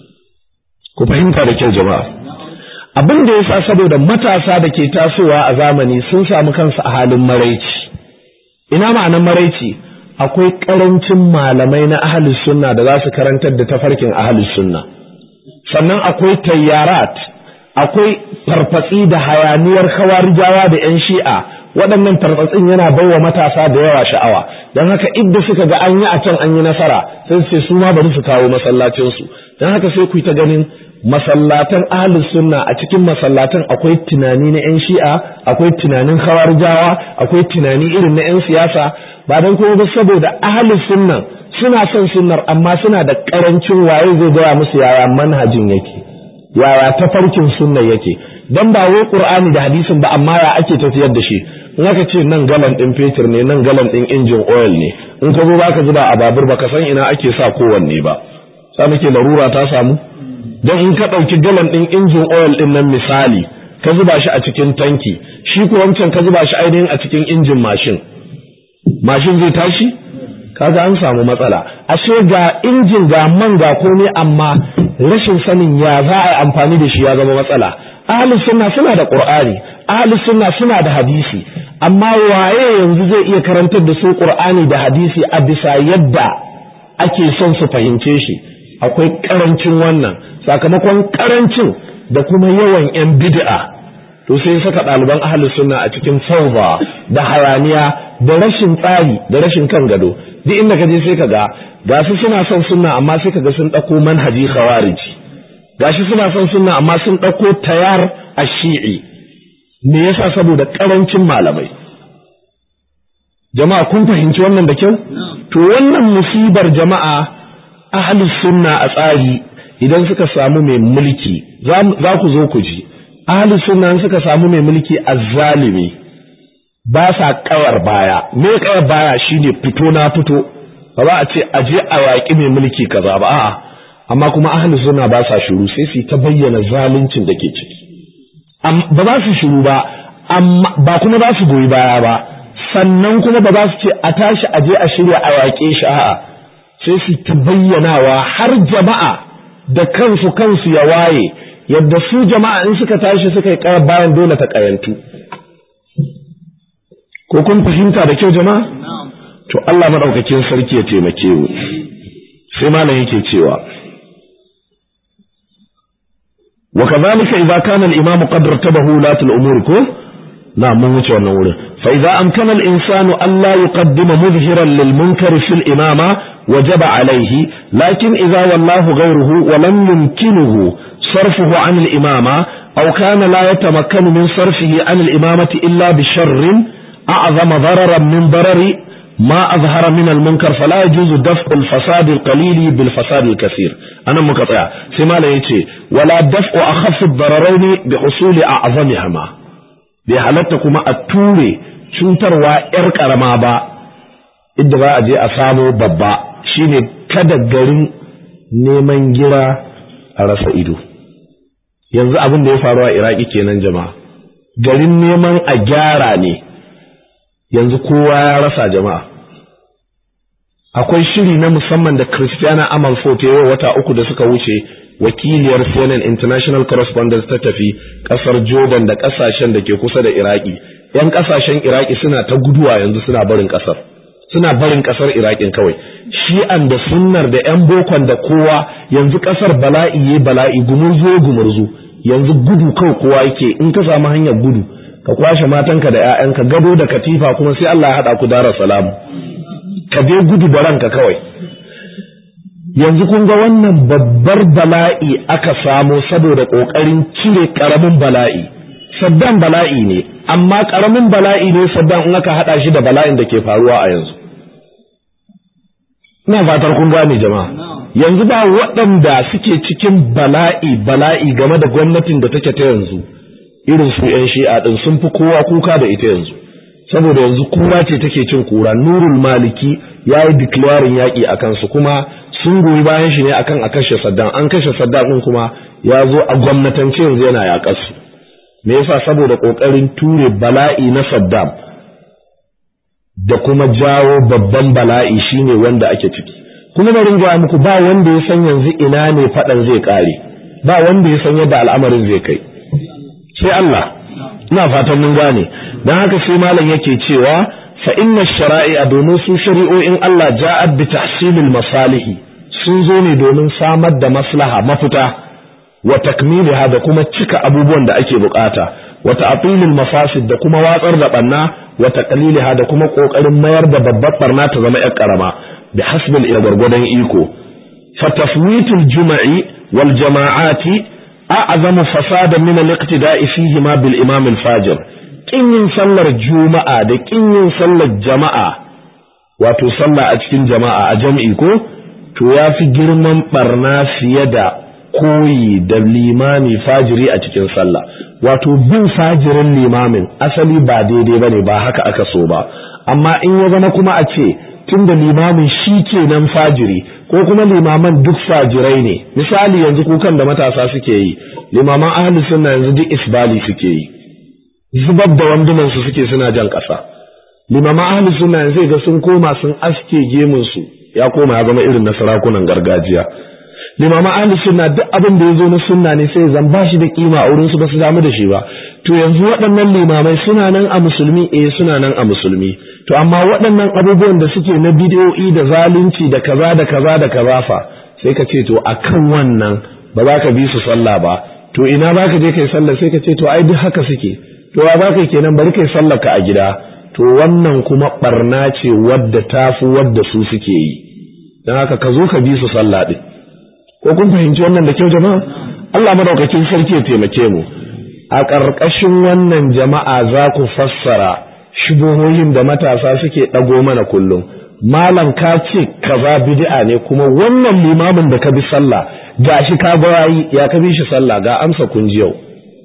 ku fahimta da kyau jama'a abin da yasa saboda matasa da ke tasowa a zamani sun samu kansu a halin maraici ina ma'anar maraici akwai karancin malamai na ahlus sunna da za su karantar da tafarkin ahlus sunna sannan akwai tayyarat akwai farfatsi da hayaniyar kawarijawa da 'yan shi'a waɗannan tarfatsin yana baiwa matasa da yawa sha'awa don haka idda suka ga an yi a can an yi nasara sai su su ma bari su kawo masallacinsu don haka sai ku yi ta ganin masallatan ahlus sunna a cikin masallatan akwai tunani na 'yan shi'a akwai tunanin kawarijawa akwai tunani irin na 'yan siyasa ba don kuma ba saboda ahlus sunnan suna son sunnar amma suna da karancin waye zai gaya musu yaya manhajin yake yaya tafarkin sunna yake dan ba wai qur'ani da hadisin ba amma ya ake tafiyar da shi in aka ce nan galan din fetur ne nan galan din injin oil ne in ka zo baka zuba a babur baka san ina ake sa kowanne ba sa muke larura ta samu dan in ka dauki galan din injin oil din nan misali ka zuba shi a cikin tanki shi ko wancan ka zuba shi ainihin a cikin injin mashin mashin zai tashi kaga an samu matsala ashe ga injin ga man ga komai amma rashin sanin ya za a yi amfani da shi ya zama matsala ahli sunna suna da qur'ani ahli sunna suna da hadisi amma waye yanzu zai iya karantar da su qur'ani da hadisi a bisa yadda ake son su fahimce shi akwai karancin wannan sakamakon karancin da kuma yawan yan bid'a to sai saka ɗaliban ahli sunna a cikin fawza da hayaniya da rashin tsari da rashin kan gado duk inda ka je sai ka ga ga su suna son sunna amma sai ka ga sun ɗauko manhaji khawariji gashi suna son sunna amma sun ɗauko tayar a shi'i me yasa saboda ƙarancin malamai jama'a kun fahimci wannan da kyau to wannan musibar jama'a ahlus sunna a tsari idan suka samu mai mulki za ku zo ku ji ahlus sunna suka samu mai mulki azzalimi ba sa kawar baya me kawar baya shine fito na fito ba za a ce aje a yaƙi mai mulki kaza ba a'a amma kuma ahli sunna ba sa shiru sai su ta bayyana zaluncin da ke ciki ba za su shiru ba amma ba kuma za su goyi baya ba sannan kuma ba za su ce a tashi aje a shirya a yaƙe shi a'a sai su ta bayyanawa har jama'a da kansu kansu ya waye yadda su jama'a in suka tashi suka yi ƙayar bayan dole ta ƙayantu ko kun fahimta da kyau jama'a to Allah madaukakin sarki ya taimake mu sai malam yake cewa وكذلك إذا كان الإمام قد ارتبه ولاة الأمور كو نعم من وجه النور فإذا أمكن الإنسان أن لا يقدم مظهرا للمنكر في الإمامة وجب عليه لكن إذا والله غيره ولم يمكنه صرفه عن الإمامة أو كان لا يتمكن من صرفه عن الإمامة إلا بشر أعظم ضررا من ضرر ما أظهر من المنكر فلا يجوز دفع الفساد القليل بالفساد الكثير أنا مقطع سما لا يتي ولا دفع أخف الضررين بحصول أعظمهما بحالتكما التوري cutarwa ‘yar ƙarama ba, idda ba a je a samo babba shine kada garin neman gira a rasa ido. Yanzu abin da ya faru a Iraki kenan jama'a, garin neman a gyara ne, yanzu kowa ya rasa jama'a. Akwai shiri na musamman da Christiana Amalfo ta yi wata uku da suka wuce wakiliyar CNN International Correspondence ta tafi kasar Jordan da kasashen da ke kusa da Iraki yan kasashen Iraki suna ta guduwa yanzu suna barin kasar suna barin kasar Irakin kawai shi'an da sunnar da yan bokon da kowa yanzu kasar bala'i ye bala'i gumurzu gumurzu yanzu gudu kawai kowa yake in ka samu hanyar gudu ka kwashe matanka da 'ya'yanka gado da katifa kuma sai Allah ya haɗa ku dara salamu ka je gudu da ranka kawai yanzu kun ga wannan babbar bala'i aka samo saboda ƙoƙarin cire ƙaramin bala'i saddam bala'i ne amma ƙaramin bala'i ne saddam in aka haɗa shi da bala'in da ke faruwa a yanzu ina fatar kun gane jama'a yanzu ba waɗanda suke cikin bala'i bala'i game da gwamnatin da take ta yanzu irin su 'yan shi'a ɗin sun fi kowa kuka da ita yanzu saboda yanzu kura ce take cin kura nurul maliki ya yi declaring yaƙi a kansu kuma sun goyi bayan shi ne akan a kashe saddam an kashe saddam ɗin kuma ya zo a gwamnatance yanzu yana yaƙar su me yasa saboda ƙoƙarin ture bala'i na saddam da kuma jawo babban bala'i shine wanda ake ciki kuma bari gaya muku ba wanda ya san yanzu ina ne faɗan zai ƙare ba wanda ya san yadda al'amarin zai kai sai Allah ina fatan mun gane dan haka sai malam yake cewa fa inna shara'i'a domin su shari'o'in Allah ja'at bi tahsilil masalihi sun zo ne domin samar da maslaha mafita wa takmiliha da kuma cika abubuwan da ake bukata wa ta'tilil mafasid da kuma watsar da banna wa taqliliha da kuma kokarin mayar da babbar barna ta zama yar karama bi hasbil ila gwargwadon iko fa tafwitul juma'i wal jama'ati a'zamu fasada min al-iqtida'i fihi ma bil imam al-fajir kin yin sallar juma'a da kin yin sallar jama'a wato sallah a cikin jama'a a jam'i ko to yafi girman barna fiye da koyi da limami fajiri a cikin sallah wato bin fajirin limamin asali ba daidai bane ba haka aka so ba amma in ya zama kuma a ce tunda limamin shi kenan fajiri ko kuma limaman duk fajirai ne misali yanzu kukan da matasa suke yi limaman ahli sunna yanzu duk isbali suke yi zubar da wandunan su suke suna jan ƙasa limaman ahli sunna yanzu ga sun koma sun aske gemun su ya koma ya zama irin na sarakunan gargajiya limaman ahli sunna duk abin da ya zo na sunna ne sai zan ba shi da kima a wurin su ba su damu da shi ba to yanzu waɗannan limamai suna nan a musulmi eh suna nan a musulmi to amma waɗannan abubuwan da suke na bidiyoyi da zalunci da kaza da kaza da kaza fa sai ka ce to akan wannan ba za ka bi su sallah ba to ina za ka je kai sallah sai ka ce to ai duk haka suke to wa za ka kenan bari kai sallah ka a gida to wannan kuma barna ce wadda tafi wadda su suke yi don haka ka zo ka bi su sallah din ko kun fahimci wannan da kyau jama'a Allah madaukakin sarki ya taimake mu a ƙarƙashin wannan jama'a za ku fassara shubuhohin da matasa suke ɗago mana kullum malam ka ce kaza bid'a ne kuma wannan limamin da ka bi sallah gashi ka ga yayi ya ka bi shi sallah ga amsa kun ji yau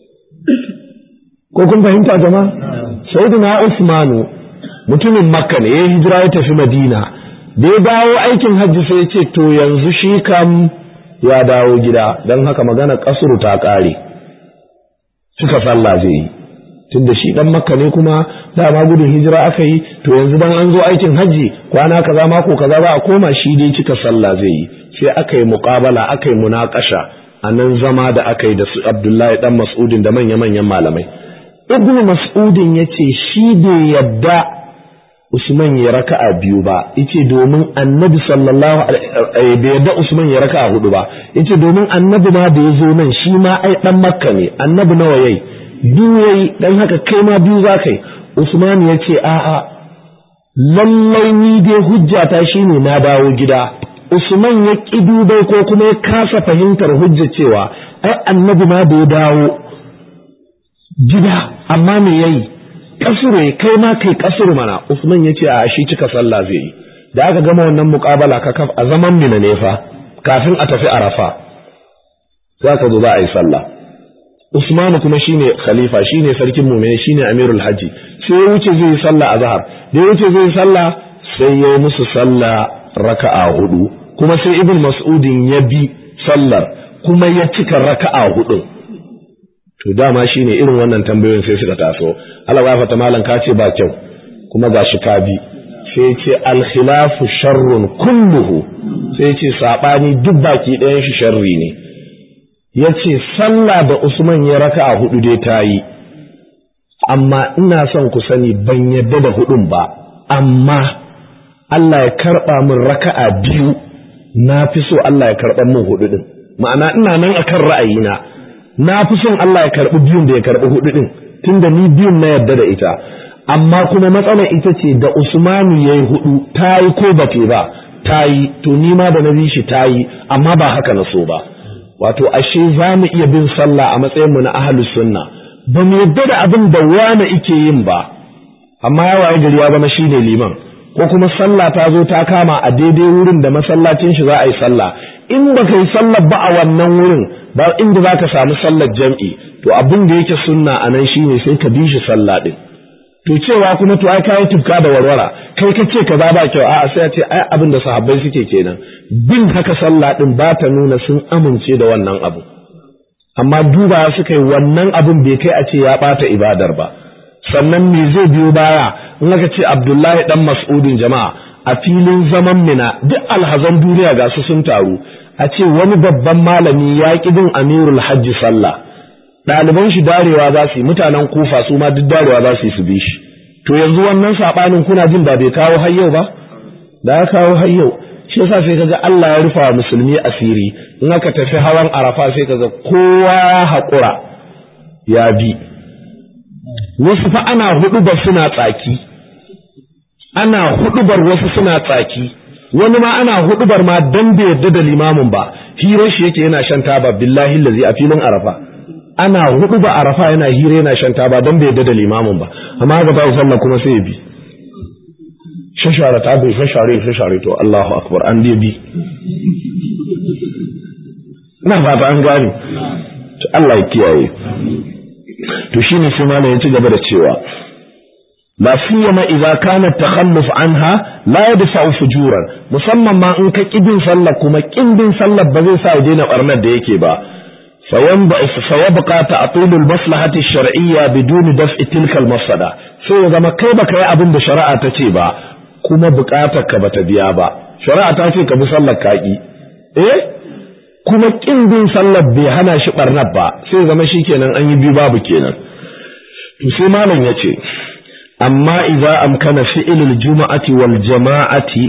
ko kun fahimta jama'a sayyidina Usmanu mutumin Makka ne ya hijira ya tafi Madina da ya dawo aikin hajji sai ya ce to yanzu shi kam ya dawo gida don haka magana kasuru ta ƙare suka sallah zai yi tunda shi dan makka ne kuma dama gudun hijira aka yi to yanzu dan an zo aikin hajji kwana kaza mako kaza ba a koma shi dai cika sallah zai yi sai aka yi muqabala aka yi munakasha a nan zama da aka yi da su Abdullahi dan Mas'udin da manya manyan malamai Ibn Mas'udin yace shi bai yadda Usman ya raka'a biyu ba yace domin Annabi sallallahu alaihi bai yadda Usman ya raka'a hudu ba yace domin Annabi ma da yazo nan shi ma ai dan Makka ne Annabi nawa yayi biyu yayi dan haka kai ma biyu zaka yi Usman yace a'a lallai ni dai hujjata shine na dawo gida Usman ya ki dubai ko kuma ya kasa fahimtar hujja cewa ai Annabi ma da ya dawo gida amma me yayi kasuru kai ma kai kasuru mana Usman yace a shi cika sallah zai yi da aka gama wannan muqabala ka kaf a zaman mina ne fa kafin a tafi Arafa za ka zo za a yi sallah Usman kuma shine khalifa shine sarkin mu'mini shine amirul haji sai ya wuce zai yi sallah azhar da ya wuce zai yi sallah sai ya yi musu sallah raka'a hudu kuma sai ibn mas'udin ya bi sallar kuma ya cika raka'a hudu to dama shine irin wannan tambayoyin sai suka taso Allah ya fata malam ka ce ba kyau kuma gashi ka bi sai ce al khilafu sharrun kulluhu sai ce sabani duk baki ɗayan shi sharri ne ya ce sallah da usman ya raka a hudu dai ta yi amma ina son ku sani ban yadda da hudun ba amma Allah ya karɓa min raka'a biyu na fi so Allah ya karɓa min hudu din ma'ana ina nan akan ra'ayina na fi son Allah ya karɓi biyun da ya karɓi hudu din tunda ni biyun na yadda da ita amma kuma matsalar ita ce da Usmanu yayi hudu ta yi ko ba ba ta yi to ni ma da na bi shi ta yi amma ba haka na so ba wato ashe za mu iya bin sallah a matsayin mu na ahlus sunna ba mu yadda da abin da wani ike yin ba amma ya waye gari ya zama shine liman ko kuma sallah ta zo ta kama a daidai wurin da masallacin shi za a yi sallah in ba ka yi sallah ba a wannan wurin ba inda za ka samu sallar jam'i to abin da yake sunna a nan shine sai ka bi shi sallah din to cewa kuma to ai kai tufka da warwara kai ka ce kaza ba kyau a'a sai a ce ai abin da sahabbai suke kenan bin haka sallah din ba ta nuna sun amince da wannan abu amma duba suka yi wannan abin bai kai a ce ya bata ibadar ba sannan me zai biyo baya in aka ce Abdullahi dan Mas'udin jama'a a filin zaman mina duk alhazan duniya ga su sun taru a ce wani babban malami ya ki bin Amirul Hajji sallah ɗaliban shi darewa za su yi mutanen kufa su ma duk darewa za su yi su bi shi to yanzu wannan saɓanin kuna jin ba bai kawo har yau ba da ya kawo har yau shi yasa sai kaga Allah ya rufa wa musulmi asiri in aka tafi hawan arafa sai kaga kowa ya haƙura ya bi wasu fa ana huɗubar suna tsaki ana huɗubar wasu suna tsaki wani ma ana huɗubar ma dan bai yarda da limamin ba hirar shi yake yana shan taba billahi lazi a filin arafa ana hudu ba arafa yana hira yana shan taba don bai yadda da limamin ba amma haka ba sallah kuma sai ya bi shashara ta bai shashare shashare to Allahu akbar an dai bi na fata an gane to Allah ya kiyaye to shine sai malam ya ci gaba da cewa la siyama idza kana takhalluf anha la yadfa'u fujuran musamman ma in ka kibin sallah kuma kibin sallah ba zai sa ya daina barnar da yake ba فيبقى تعطيل المصلحة الشرعية بدون دفع تلك المفسدة sai ya zama kai baka yi abin da shari'a ta ce ba kuma bukatar ka bata biya ba shari'a ta ce ka bi sallar kaki eh kuma kin bin sallar bai hana shi barnar ba sai ya zama shikenan an yi biyu babu kenan to sai malam yace amma idza amkana fi'lul juma'ati wal jama'ati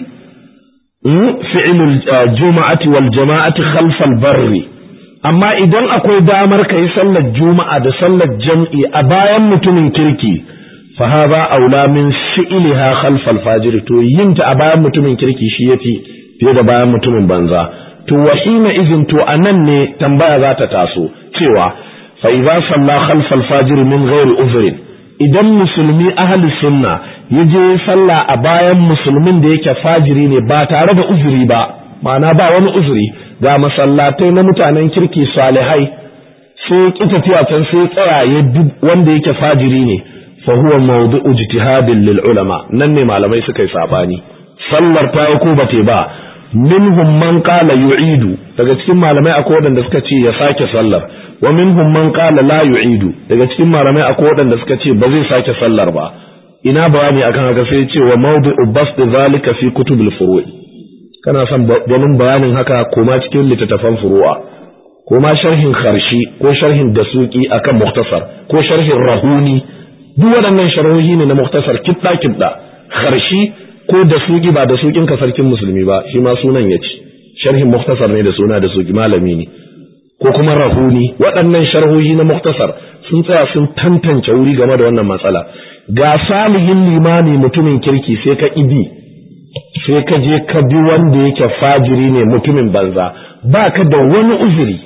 fi'lul juma'ati wal jama'ati khalfal barri amma idan akwai damar ka yi sallar juma'a da sallar jam'i a bayan mutumin kirki fa hadha aula min fi'liha khalf al-fajr to yin ta a bayan mutumin kirki shi yafi fiye da bayan mutumin banza to wahina izin to anan ne tambaya za ta taso cewa fa idza salla khalf al-fajr min ghairi uzrin idan musulmi ahli sunna yaje sallah a bayan musulmin da yake fajiri ne ba tare da uzuri ba ma'ana ba wani uzuri ga masallatai na mutanen kirki salihai sai ki tafiya can sai tsaya ya duk wanda yake fajiri ne fa huwa mawdu'u ijtihadin lil ulama nan ne malamai suka yi sabani sallar ta yi ko bate ba minhum man qala yu'idu daga cikin malamai akwai wadanda suka ce ya sake sallar wa minhum man qala la yu'idu daga cikin malamai akwai wadanda suka ce ba zai sake sallar ba ina bayani akan haka sai ya ce wa mawdu'u bast zalika fi kutubil furu'i kana son ganin bayanin haka koma cikin littattafan furu'a koma sharhin kharshi ko sharhin dasuki akan muktasar ko sharhin rahuni duk waɗannan sharhohi ne na muktasar kidda kidda kharshi ko dasuki ba dasukin ka sarkin musulmi ba shi ma sunan yace sharhin muktasar ne da suna dasuki malami ne ko kuma rahuni waɗannan sharhohi na muktasar sun tsaya sun tantance wuri game da wannan matsala ga salihin limami mutumin kirki sai ka ibi sai ka je ka bi wanda yake fajiri ne mutumin banza ba ka da wani uzuri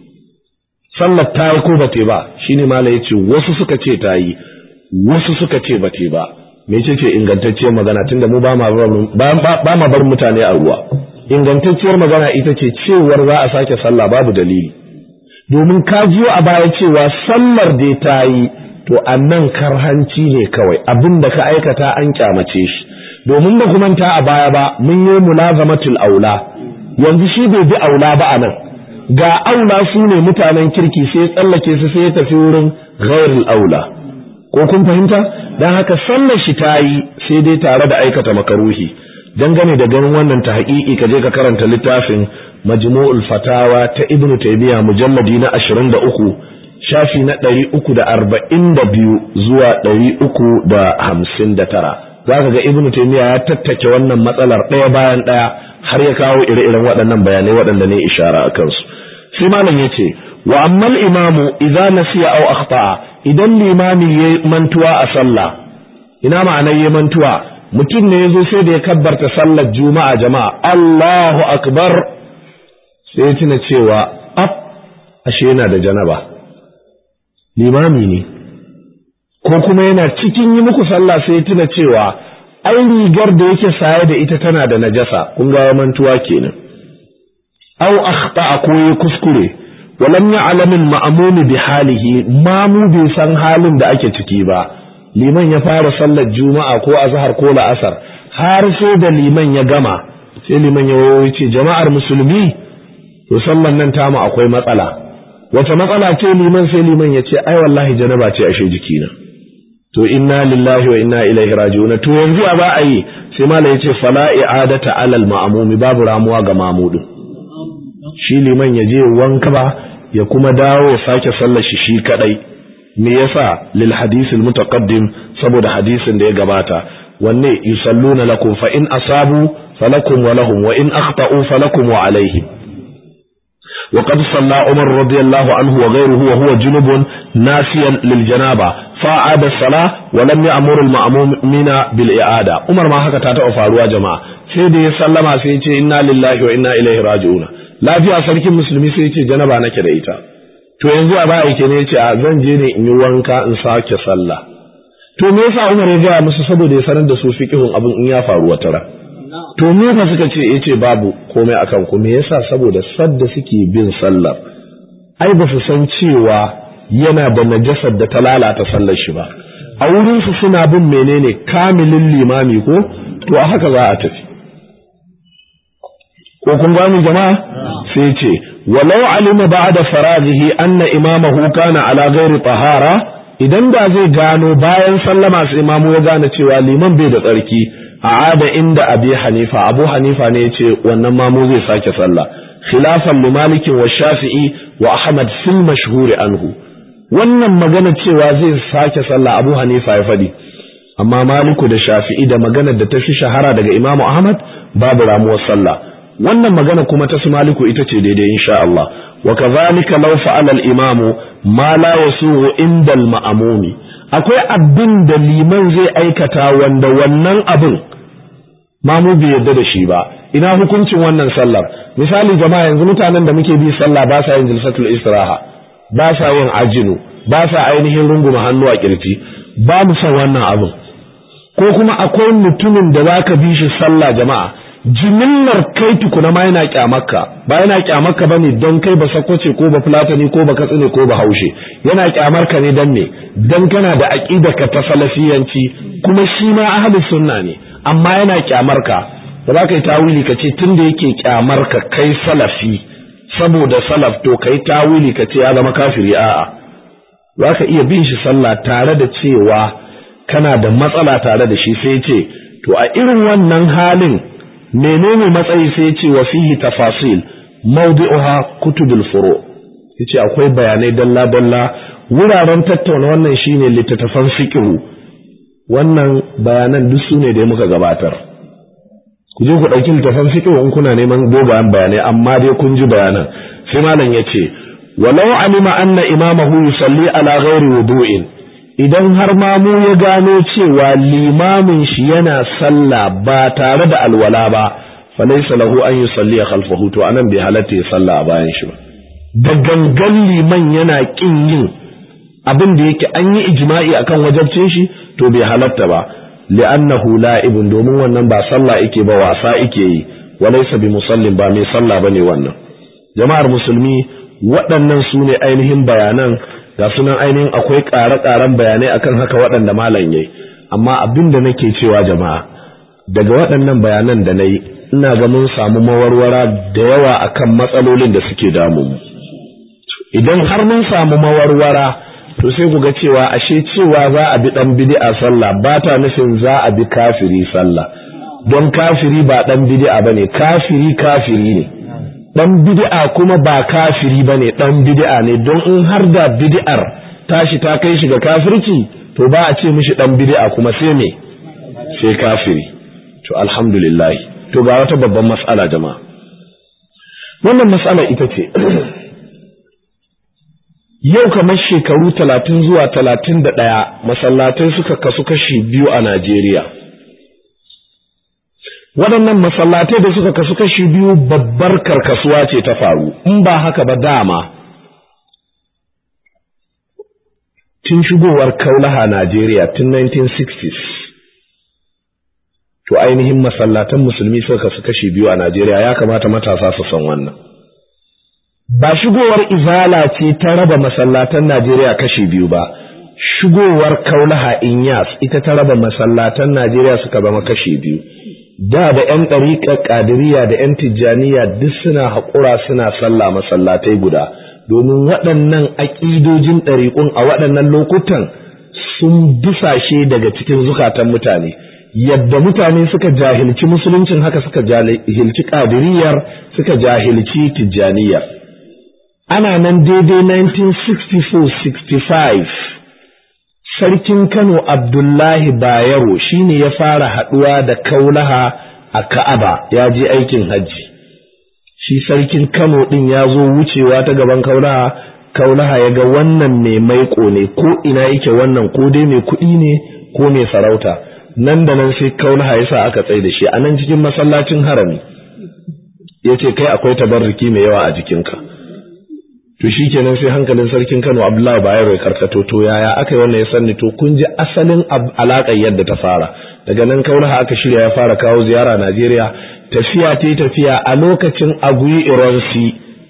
sallar ta yi ko ba te ba shine mala ya ce wasu suka ce ta yi wasu suka ce ba te ba me ce ce ingantacciyar magana tunda mu ba ma bar mutane a ruwa ingantacciyar magana ita ce cewar za a sake sallah babu dalili domin ka jiyo a baya cewa sallar da ta yi to annan karhanci ne kawai abin da ka aikata an kyamace shi domin ba kuma ta a baya ba mun yi mulazamatul aula yanzu shi bai bi aula ba anan ga aula su ne mutanen kirki sai tsallake su sai ya tafi wurin ghairul aula ko kun fahimta dan haka sallar shi ta yi sai dai tare da aikata makaruhi dangane da ganin wannan ta haƙiƙi ka je ka karanta littafin majmu'ul fatawa ta ibn taymiya mujalladi na 23 shafi na 342 zuwa 359 zaka ga ibn taymiya ya tattake wannan matsalar ɗaya bayan ɗaya har ya kawo ire-iren waɗannan bayanai waɗanda ne ishara a kansu sai malam yace wa ammal imamu idza nasiya aw akhta'a idan limami yayi mantuwa a sallah ina ma'anar yayi mantuwa mutum ne yazo sai da ya kabbarta sallar juma'a jama'a Allahu akbar sai ya tuna cewa ab ashe yana da janaba limami ne ko kuma yana cikin yi muku sallah sai ya tuna cewa ai rigar da yake saye da ita tana da najasa kun ga mantuwa kenan aw akhta'a ko ya kuskure walam ya'lam al-ma'mum bi halihi mamu bai san halin da ake ciki ba liman ya fara sallar juma'a ko azhar ko la'asar har sai da liman ya gama sai liman ya wayo ce jama'ar musulmi to sallar nan tamu akwai matsala wace matsala ce liman sai liman ya ce ai wallahi janaba ce ashe jikina to inna lillahi wa inna ilaihi raji'un to yanzu a ba a yi sai mala yace fala i'adata alal ma'mumi babu ramuwa ga mamudin shi liman ya je wanka ba ya kuma dawo ya sake sallar shi shi kadai me yasa lil hadisil mutaqaddim saboda hadisin da ya gabata wanne yusalluna lakum fa in asabu falakum wa lahum wa in akhta'u falakum wa alaihim وقد صلى عمر رضي الله عنه وغيره وهو جنب ناسيا للجنابة فعاد الصلاة ولم يأمر المأمومين بالإعادة عمر ما هكذا تاتوا فاروا جماعة سيدي سلم سيدي إنا لله وإنا إليه راجعون لا في أسلك المسلمين سيدي جنابة نكدا إيتا to yanzu a ba yake ne yace a zan je ne in yi wanka in sake sallah to me yasa Umar ya gaya musu saboda ya sanar da su fiqhun abin in ya faru wata ran to me fa suka ce yace babu komai akan ku me yasa saboda sadda suke bin sallar ai ba su san cewa yana da najasar da ta lalata sallar shi ba a wurin su suna bin menene kamilin limami ko to a haka za a tafi ko kun gani jama'a sai ce walau alima ba'da faraghihi anna imamahu kana ala ghairi tahara idan da zai gano bayan sallama sai imamu ya gane cewa liman bai da tsarki a'ada inda abi hanifa abu hanifa ne yace wannan mamu zai sake sallah khilafan li malik wa shafi'i wa ahmad fil mashhur anhu wannan magana cewa zai sake sallah abu hanifa ya fadi amma maliku da shafi'i da magana da ta fi shahara daga imamu ahmad babu ramuwar sallah wannan magana kuma ta su maliku ita ce daidai insha Allah wa kadhalika law fa'ala al-imamu ma la yasuhu inda al-ma'mumi akwai abin da liman zai aikata wanda wannan abin mamu bai yarda da shi ba ina hukuncin wannan sallar misali jama'a yanzu mutanen da muke bi sallah ba sa yin jilsatul istiraha ba sa yin ajinu ba sa ainihin runguma hannu a kirji ba mu san wannan abin ko kuma akwai mutumin da zaka bi shi sallah jama'a jimillar kai tukuna ma yana kyamarka ba yana kyamarka bane don kai ba sakwace ko ba fulatani ko ba katsine ko ba haushe yana kyamarka ne dan me dan kana da ka ta salafiyanci kuma shi ma ahlus sunna ne amma yana kyamarka ba za ka yi tawili ka ce tunda yake kyamarka kai salafi saboda salaf to kai tawili ka ce ya zama kafiri a'a za ka iya bin shi sallah tare da cewa kana da matsala tare da shi sai ce to a irin wannan halin menene matsayi sai ce wa fihi tafasil mawdi'uha kutubul furu yace akwai bayanai dalla dalla wuraren tattauna wannan shine littattafan fiqh wannan bayanan duk sune da muka gabatar ku je ku dauki littattafan fiqh in kuna neman dogayen bayanai amma dai kun ji bayanan sai malam yace walau alima anna imamahu yusalli ala ghairi wudu'in idan har mamu ya gano cewa limamin shi yana sallah ba tare da alwala ba falaysa lahu an yusalli khalfahu to anan bai halatta ya sallah a bayan shi ba da gangan liman yana kin yin abin da yake an yi ijma'i akan wajabcin shi to bai halatta ba li'annahu la'ibun domin wannan ba sallah yake ba wasa yake yi walaysa bi musallin ba mai sallah bane wannan jama'ar musulmi waɗannan su ne ainihin bayanan ga sunan ainihin akwai ƙare-ƙaren bayanai akan haka waɗanda malam yayi amma abin da nake cewa jama'a daga waɗannan bayanan da nayi ina ga mun samu mawarwara da yawa akan matsalolin da suke damu mu idan har mun samu mawarwara to sai ku ga cewa ashe cewa za a bi dan bid'a sallah ba ta nufin za a bi kafiri sallah don kafiri ba dan bid'a bane kafiri kafiri ne ɗan bid'a kuma ba kafiri ba ne ɗan bid'a ne don in har da bid'ar tashi ta kai shi ga kafirci to ba a ce mishi ɗan bid'a kuma sai me sai kafiri to alhamdulillah to ga wata babban mas'ala jama'a wannan mas'ala ita ce yau kamar shekaru talatin zuwa talatin da ɗaya masallatai suka kasu kashi biyu a Najeriya. Waɗannan masallatai da suka kasu kashi biyu babbar karkasuwa ce ta faru, in ba haka ba dama. Tun shigowar kaulaha Najeriya tun 1960s, to ainihin masallatan musulmi suka kasu kashi biyu a Najeriya ya kamata matasa su san wannan. ba shigowar izala ce ta raba masallatan Najeriya kashi biyu ba shigowar kaulaha inyas ita ta raba masallatan Najeriya suka zama kashi biyu da da ƴan ɗariƙar ƙadiriya da ƴan tijjaniya duk suna haƙura suna sallah masallatai guda domin waɗannan aƙidojin ɗariƙun a waɗannan lokutan sun dusashe daga cikin zukatan mutane yadda mutane suka jahilci musuluncin haka suka jahilci ƙadiriyar suka jahilci tijjaniyar ana nan daidai 1964-65 sarkin Kano Abdullahi Bayero shine ya fara haɗuwa da kaulaha a Ka'aba ya je aikin hajji shi sarkin Kano ɗin ya zo wucewa ta gaban kaulaha kaulaha ya ga wannan mai maiko ne ko ina yake wannan ko dai mai kuɗi ne ko mai sarauta nan da nan sai kaulaha ya sa aka tsaye da shi a nan cikin masallacin harami ya ce kai akwai tabarruki mai yawa a jikinka to shi kenan sai hankalin sarkin Kano Abdullahi Bayero ya karkato to yaya aka yi wannan ya sanni to kun ji asalin alaƙar yadda ta fara daga nan kaulaha aka shirya ya fara kawo ziyara Najeriya tafiya ta tafiya a lokacin Agui Ironsi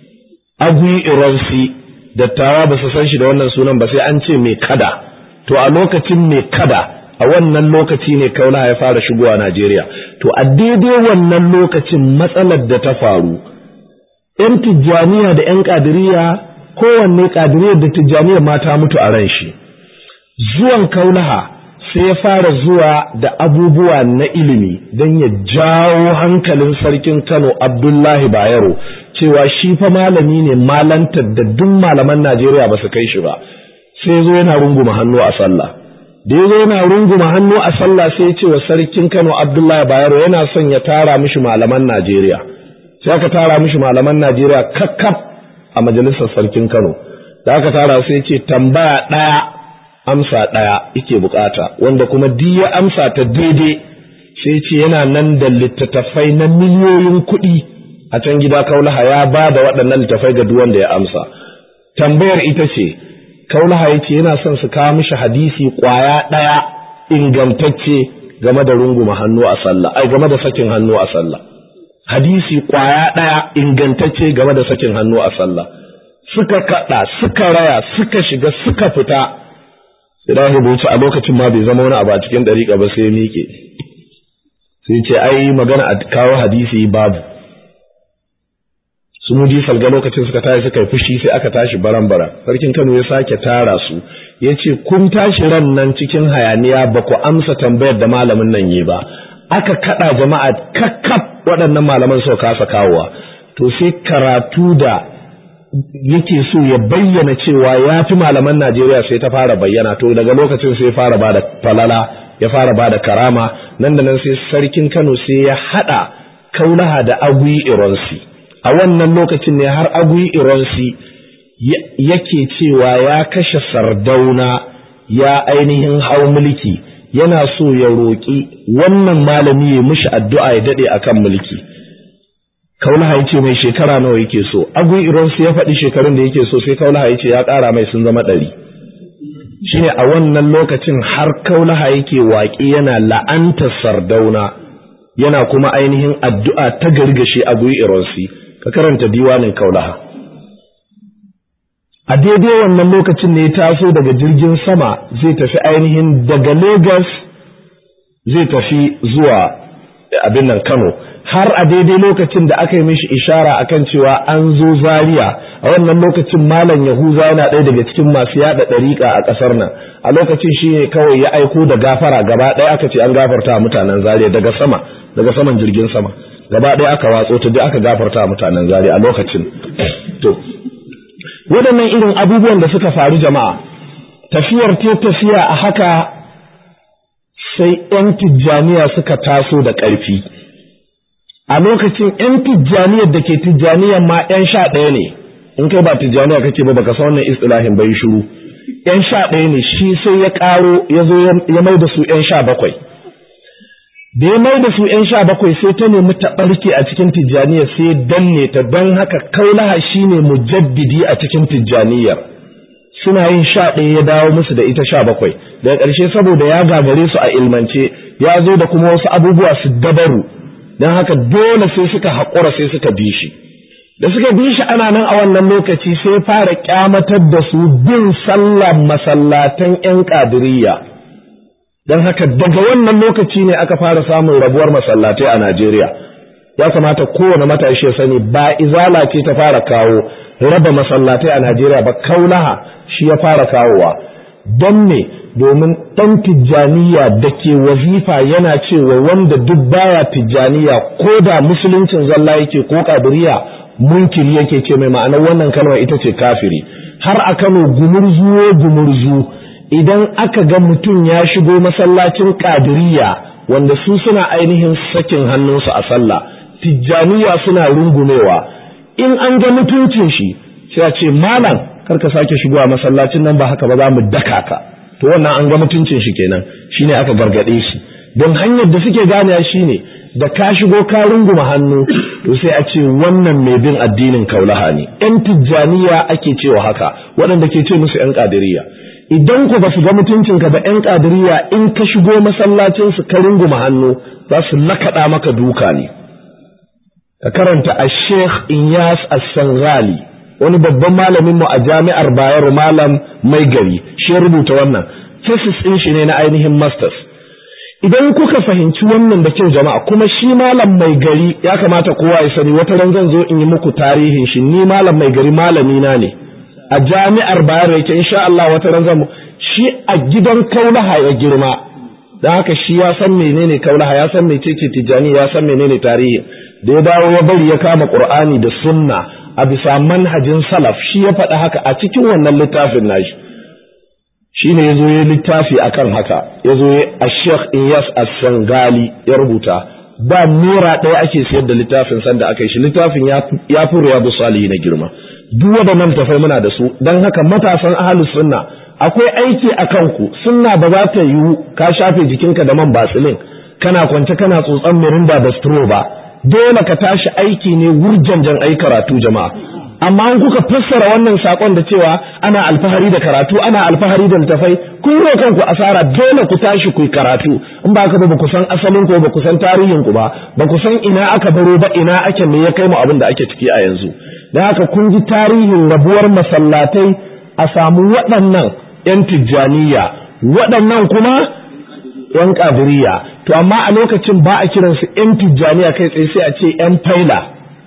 Agui Ironsi dattawa ba su san shi da wannan sunan ba sai an ce mai kada to a lokacin mai kada a wannan lokaci ne kaulaha ya fara shigowa Najeriya to a daidai wannan lokacin matsalar da ta faru ‘yan tijjaniya da ‘yan ƙadiriya kowanne ƙadiriyar da tijjaniyar mata mutu a ran shi zuwan kaulaha sai ya fara zuwa da abubuwa na ilimi don ya jawo hankalin sarkin kano abdullahi bayero cewa shi fa malami ne malantar da duk malaman najeriya ba su kai shi ba sai zo yana runguma hannu a sallah da ya zo yana runguma hannu a sallah sai ya ce wa sarkin kano abdullahi bayero yana son ya tara mishi malaman najeriya sai aka tara mishi malaman Najeriya kakkaf a majalisar sarkin Kano da aka tara sai ce tambaya ɗaya amsa ɗaya yake bukata wanda kuma duk ya amsa ta daidai sai ce yana nan da littattafai na miliyoyin kuɗi a can gida kaulaha ya ba da waɗannan littattafai ga duk wanda ya amsa tambayar ita ce kaulaha ya ce yana son su kawo mishi hadisi ƙwaya ɗaya ingantacce game da runguma hannu a sallah ai game da sakin hannu a sallah hadisi kwaya ɗaya ingantacce game da sakin hannu a sallah suka kaɗa suka raya suka shiga suka fita idan rubutu a lokacin ma bai zama wani abu a cikin ɗariƙa ba sai miƙe sai ce ai magana a kawo hadisi babu su mudi salga lokacin suka tashi suka yi fushi sai aka tashi baran-baran sarkin kano ya sake tara su ya ce kun tashi ran nan cikin hayaniya ba ku amsa tambayar da malamin nan yi ba aka kaɗa jama'a kakkaf waɗannan malaman suka kasa kawowa to sai karatu da yake so ya bayyana cewa ya fi malaman Najeriya sai ta fara bayyana to daga lokacin sai fara bada falala ya fara bada karama nan da nan sai sarkin Kano sai ya hada kaulaha da agui ironsi a wannan lokacin ne har agui ironsi yake cewa ya kashe sardauna ya ainihin hau mulki yana so ya roƙi wannan malami ya mishi addu'a ya daɗe akan mulki kaulaha ya ce mai shekara nawa yake so agun iransu ya faɗi shekarun da yake so sai kaulaha ya ce ya ƙara mai sun zama ɗari shine a wannan lokacin har kaulaha yake waƙi yana la'anta sardauna yana kuma ainihin addu'a ta gargashe agun iransu ka karanta diwanin kaulaha a daidai wannan lokacin ne ya taso daga jirgin sama zai tafi ainihin daga Legas zai tafi zuwa abin nan Kano har a daidai lokacin da aka yi mishi ishara akan cewa an zo Zaria a wannan lokacin Malam Yahuza yana ɗaya daga cikin masu yada ɗariƙa a ƙasar nan a lokacin shi ne kawai ya aiko da gafara gaba ɗaya aka ce an gafarta mutanen Zaria daga sama daga saman jirgin sama gaba ɗaya aka watso ta duk aka gafarta mutanen zari a lokacin to waɗannan irin abubuwan da suka faru jama'a tafiyar ta tafiya a haka sai 'yan tijjaniya suka taso da ƙarfi a lokacin 'yan tijjaniyar da ke tijjaniyar ma 'yan sha ɗaya ne in kai ba tijjaniya kake ba baka san wannan istilahin bai shiru 'yan sha ɗaya ne shi sai ya ƙaro ya zo ya mai da su 'yan sha bakwai da ya mai da su ‘yan sha bakwai sai ta nemi ta ɓarke a cikin tijjaniya sai danne ta don haka kaulaha shi ne mujaddidi a cikin tijjaniyar suna yin sha ɗaya ya dawo musu da ita sha bakwai daga ƙarshe saboda ya gagare su a ilmance ya zo da kuma wasu abubuwa su dabaru don haka dole sai suka haƙura sai suka bi shi da suka bi shi ana nan a wannan lokaci sai fara kyamatar da su bin sallar masallatan ‘yan ƙadiriyya don haka daga wannan lokaci ne aka fara samun rabuwar masallatai a Najeriya ya kamata kowane matashi ya sani ba izala ce ta fara kawo raba masallatai a Najeriya ba kaulaha shi ya fara kawowa don me domin ɗan tijjaniya da ke wazifa yana cewa wanda duk baya tijjaniya ko da musuluncin zalla yake ko kadiriya munkiri yake ce mai ma'anar wannan kalmar ita ce kafiri har a Kano gumurzu gumurzu idan aka ga mutum ya shigo masallacin kadiriya wanda su suna ainihin sakin hannunsu a sallah tijjaniya suna rungumewa in an ga mutuncin shi sai a ce malam karka sake shigo a masallacin nan ba haka ba za mu daka ka to wannan an ga mutuncin shi kenan shine aka gargade shi don hanyar da suke ganewa shine da ka shigo ka runguma hannu to sai a ce wannan mai bin addinin kaulaha ne yan tijjaniya ake cewa haka waɗanda ke ce musu yan kadiriya idan ku ba su ga mutuncinka ba ‘yan ƙadiriya in ka shigo masallacinsu ka runguma hannu za su lakaɗa maka duka ne. Ka karanta a Sheikh Inyas Assangali wani babban malaminmu a jami'ar Bayero Malam Mai Gari shi ya rubuta wannan, thesis ɗin shi ne na ainihin masters. Idan kuka fahimci wannan da kyau jama'a kuma shi malam mai gari ya kamata kowa ya sani wata ran zan zo in yi muku tarihin shi ni malam mai gari malami na ne. a jami'ar bayar yake insha Allah wata ran zamu shi a gidan kaulaha ya girma dan haka shi ya san menene kaulaha ya san mecece tijani ya san menene tarihi da ya dawo ya bari ya kama qur'ani da sunna a bisa manhajin salaf shi ya faɗa haka a cikin wannan littafin nashi shine yazo ya littafi akan haka yazo ya Sheikh Iyas As-Sangali ya rubuta ba nura ɗaya ake sayar da littafin sanda aka yi shi littafin ya fi riyadu salihi na girma duk waɗannan tafai muna da su don haka matasan ahalus sunna akwai aiki a kanku sunna ba za ta yiwu ka shafe jikinka da man basilin kana kwance kana tsotson mirinda da stro ba dole ka tashi aiki ne wurjanjan ai karatu jama'a amma an kuka fassara wannan sakon da cewa ana alfahari da karatu ana alfahari da littafai kun yi kanku asara dole ku tashi ku karatu in ba ka ba ku san asalin ku ba ku san tarihin ku ba ba ku san ina aka baro ba ina ake me ya kai mu abin da ake ciki a yanzu da haka kun ji tarihin rabuwar masallatai a samu waɗannan 'yan tijjaniya waɗannan kuma 'yan ƙadiriya to amma a lokacin ba a kiransu 'yan tijjaniya kai tsaye sai a ce 'yan faila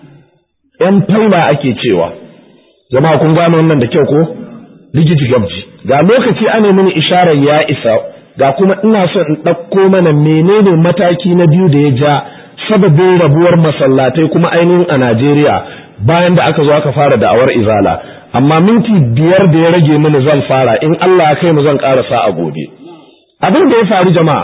'yan faila ake cewa jama'a kun gano wannan da kyau ko rigiji gabji ga lokaci ana mini isharar ya isa ga kuma ina son in ɗauko mana menene mataki na biyu da ya ja sababin rabuwar masallatai kuma ainihin a Najeriya bayan da aka zo aka fara da'awar izala amma minti biyar da ya rage mini zan fara in Allah ya kai mu zan karasa a gobe abin da ya faru jama'a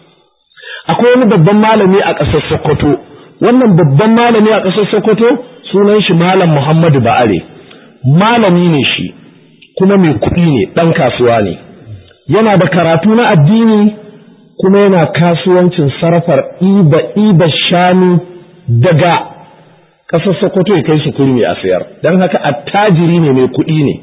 akwai wani babban malami a ƙasar Sokoto wannan babban malami a ƙasar Sokoto sunan shi malam Muhammadu Ba'are malami ne shi kuma mai kuɗi ne ɗan kasuwa ne yana da karatu na addini kuma yana kasuwancin sarrafar iba iba shanu daga ƙasar Sokoto ya kai su kurmi a sayar don haka attajiri ne mai kuɗi ne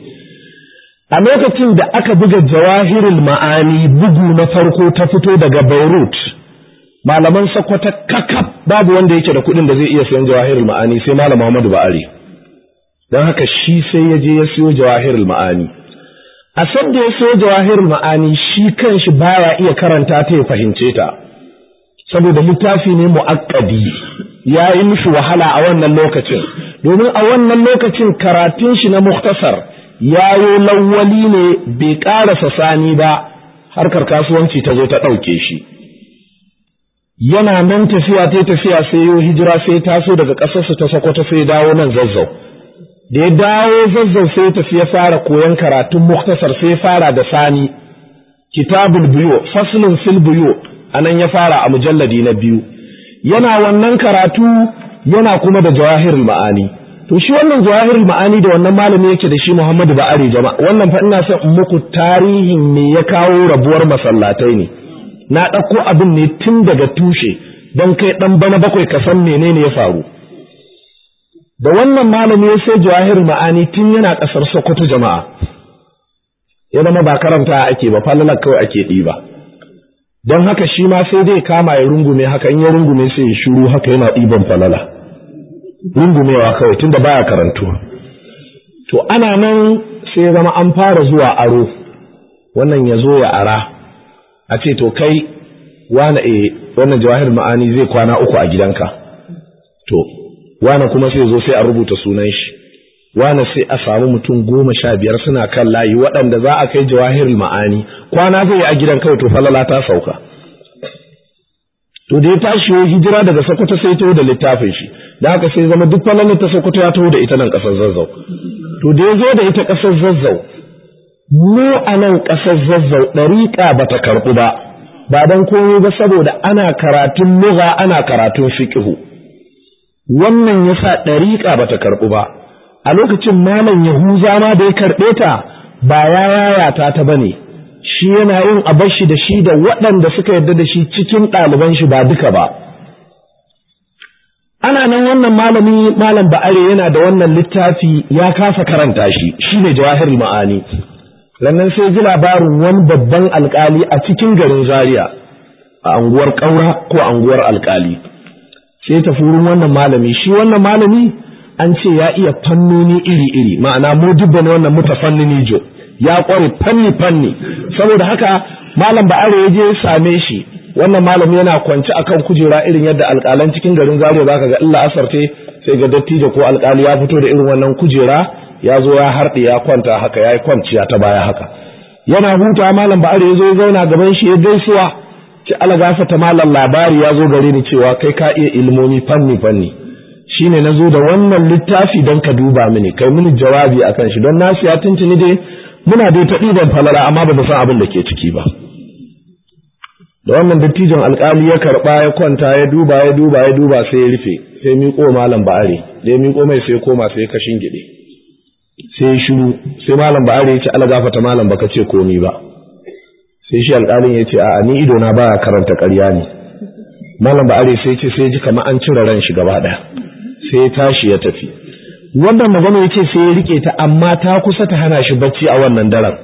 a lokacin da aka buga jawahirul ma'ani bugu na farko ta fito daga Beirut malaman Sokoto kakaf babu wanda yake da kuɗin da zai iya sayan jawahirul ma'ani sai malam Muhammadu Ba'ari don haka shi sai ya je ya siyo jawahirul ma'ani a san da ya siyo jawahirul ma'ani shi kanshi baya iya karanta ta ya fahimce ta saboda littafi ne mu'akkadi ya yi mishi wahala a wannan lokacin domin a wannan lokacin karatun shi na muktasar ya yi lawwali ne bai ƙarasa sani ba harkar kasuwanci ta zo ta ɗauke shi yana nan tafiya ta tafiya sai yo hijira sai taso daga ƙasarsu ta Sokoto sai dawo nan zazzau da ya dawo zazzau sai tafi ya fara koyon karatun muktasar sai fara da sani kitabul biyo faslun fil biyo anan ya fara a mujalladi na biyu yana wannan karatu yana kuma da jawahirul ma'ani to shi wannan jawahirul ma'ani da wannan malami yake da shi Muhammadu Ba'ari jama'a wannan fa ina son in muku tarihin me ya kawo rabuwar masallatai ne na ɗauko abin ne tun daga tushe don kai ɗan bana bakwai ka san menene ya faru da wannan malami ya sai jawahirul ma'ani tun yana ƙasar Sokoto jama'a ya zama ba karanta ake ba falalar kawai ake ɗiba don haka shi ma sai dai kama ya rungume haka in ya rungume sai ya shiru haka yana ɗiban falala rungumewa kawai tunda baya karantuwa to ana nan sai ya zama an fara zuwa aro wannan ya zo ya ara a ce to kai wane e wannan jawahir ma'ani zai kwana uku a gidanka to wane kuma sai zo sai a rubuta sunan shi wane sai a samu mutum goma sha biyar suna kan layi waɗanda za a kai jawahir ma'ani kwana zai yi a gidan kawai to falala ta sauka to da ya tashi ya hijira daga Sokoto sai taho da littafin shi da haka sai zama duk falalar ta Sokoto ya taho da ita nan ƙasar Zazzau to da ya zo da ita ƙasar Zazzau mu a nan ƙasar Zazzau ɗariƙa ba ta karɓu ba ba don komai ba saboda ana karatun lugha ana karatun fiqhu wannan yasa ɗariƙa ba ta karɓu ba a lokacin malam Yahuza ma da ya karɓe ta ba ya yayata ta bane shi yana yin abashi da shi da waɗanda suka yarda da shi cikin ɗaliban shi ba duka ba. Ana nan wannan malami malam ba'are yana da wannan littafi ya kasa karanta shi shi ne jawahir ma'ani. Lannan sai ji labarin wani babban alkali a cikin garin Zaria a anguwar ƙaura ko anguwar alkali. Sai tafi wurin wannan malami shi wannan malami an ce ya iya fannoni iri-iri ma'ana mu dubba ne wannan mutafannini jo. ya kware fanni fanni saboda haka malam ba'are ya je ya same shi wannan malam yana kwance akan kujera irin yadda alƙalan cikin garin Zaria zaka ga illa asarte sai ga dattijo ko alƙali ya fito da irin wannan kujera ya zo ya harɗe ya kwanta haka ya yi kwanciya ta baya haka yana huta malam ba'are ya zo ya zauna gaban shi ya gaisuwa ci ala ta malam labari ya zo gare ni cewa kai ka iya ilmomi fanni fanni shine na zo da wannan littafi don ka duba mini kai mini jawabi akan shi don nasu ya tuntuni dai muna dai ta ɗiban falala amma ba mu san abin da ke ciki ba da wannan dattijon alkali ya karɓa ya kwanta ya duba ya duba ya duba sai ya rufe sai miƙo malam ba'are da ya miƙo mai sai koma sai ka shingide sai ya shiru sai malam ba'are ya ce ala gafata malam baka ce komi ba sai shi alƙalin ya ce a'a ni ido na baya karanta ƙarya ne malam ba'are sai ya ce sai ji kamar an cire ran shi gaba ɗaya sai ya tashi ya tafi wannan magana ya ce sai ya rike ta amma ta kusa ta hana shi bacci a wannan daren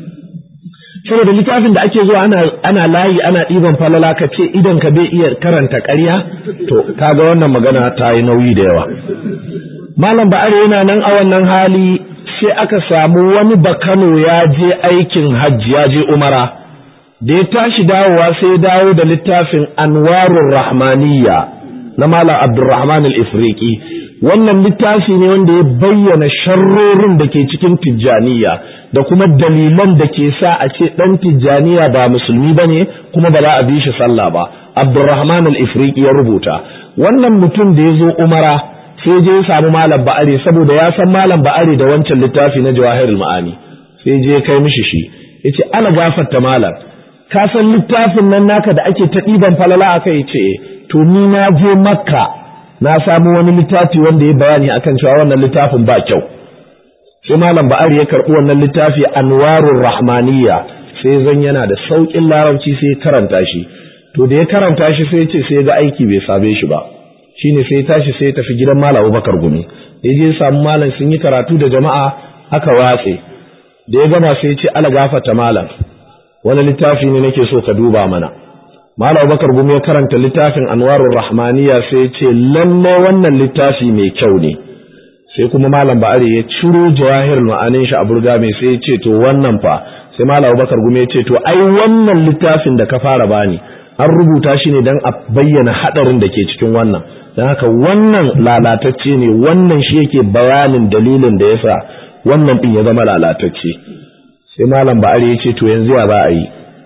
saboda littafin da ake zuwa ana ana layi ana ɗiban falala ka ce idan ka bai iya karanta ƙarya to kaga wannan magana ta yi nauyi da yawa malam ba'are yana nan a wannan hali sai aka samu wani bakano ya je aikin hajji ya je umara da ya tashi dawowa sai ya dawo da littafin anwarur rahmaniyya na malam abdurrahman al-ifriqi wannan littafi ne wanda ya bayyana sharrorin da ke cikin tijjaniya da kuma dalilan da ke sa a ce ɗan tijjaniya ba musulmi ba ne kuma ba za a bi shi sallah ba abdurrahman al-ifriqi ya rubuta wannan mutum da ya zo umara sai je ya samu malam ba'ari saboda ya san malam ba'ari da wancan littafi na jawahirul ma'ani sai je kai mishi shi yace ala gafarta malam ka san littafin nan naka da ake ta ɗiban falala akai yace to ni na je makka na samu wani littafi wanda ya bayani akan cewa wannan littafin ba kyau sai malam ba'ari ya karɓi wannan littafi anwarur rahmaniyya sai zan yana da sauƙin larabci sai ya karanta shi to da ya karanta shi sai ya ce sai ga aiki bai same shi ba shine sai ya tashi sai ya tafi gidan malam Abubakar Gumi da ya je samu malam sun yi karatu da jama'a aka watse da ya gama sai ya ce ala gafarta malam wani littafi ne nake so ka duba mana Malam Bakar Gumi ya karanta littafin Anwarur Rahmaniya sai ya ce lalle wannan littafi mai kyau ne. Sai kuma Malam Ba'ari ya ciro jawahir ma'anin shi a burga mai sai ya ce to wannan fa sai Malam Bakar Gumi ya ce to ai wannan littafin da ka fara bani an rubuta shi ne don a bayyana hadarin da ke cikin wannan. Don haka wannan lalatacce ne wannan shi yake bayanin dalilin da yasa wannan din ya zama lalatacce. Sai Malam Ba'ari ya ce to yanzu ya za a yi.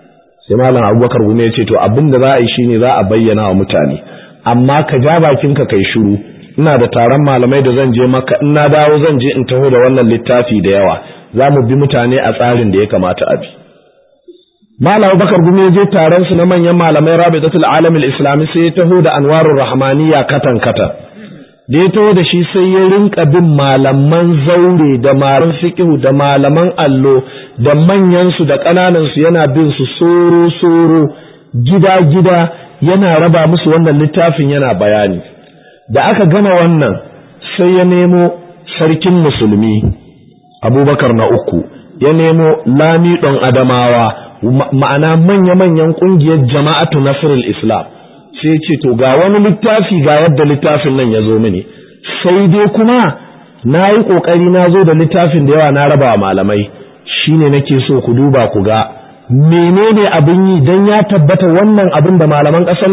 sai malam abubakar gume ya ce to abin da za a yi shine za a bayyana wa mutane amma ka ja bakinka kai shiru ina da taron malamai da zan je maka in na dawo zan je in taho da wannan littafi da yawa za mu bi mutane a tsarin da ya kamata a bi malam abubakar gume ya je taron su na manyan malamai rabidatul alamil islami sai ya taho da anwarur rahmaniya katan katan da ya taho da shi sai ya rinka bin malaman zaure da malaman fiqh da malaman allo da manyansu da ƙananansu yana bin su soro soro gida gida yana raba musu wannan littafin yana bayani da aka gama wannan sai ya nemo sarkin musulmi abubakar na uku ya nemo lami ɗan adamawa ma'ana manya-manyan ƙungiyar jama'atu nasirul islam sai ce to ga wani littafi ga yadda littafin nan ya zo mini sai dai kuma na yi ƙoƙari na zo da littafin da yawa na raba malamai shine nake so ku duba ku ga menene abin yi don ya tabbata wannan abin da malaman ƙasar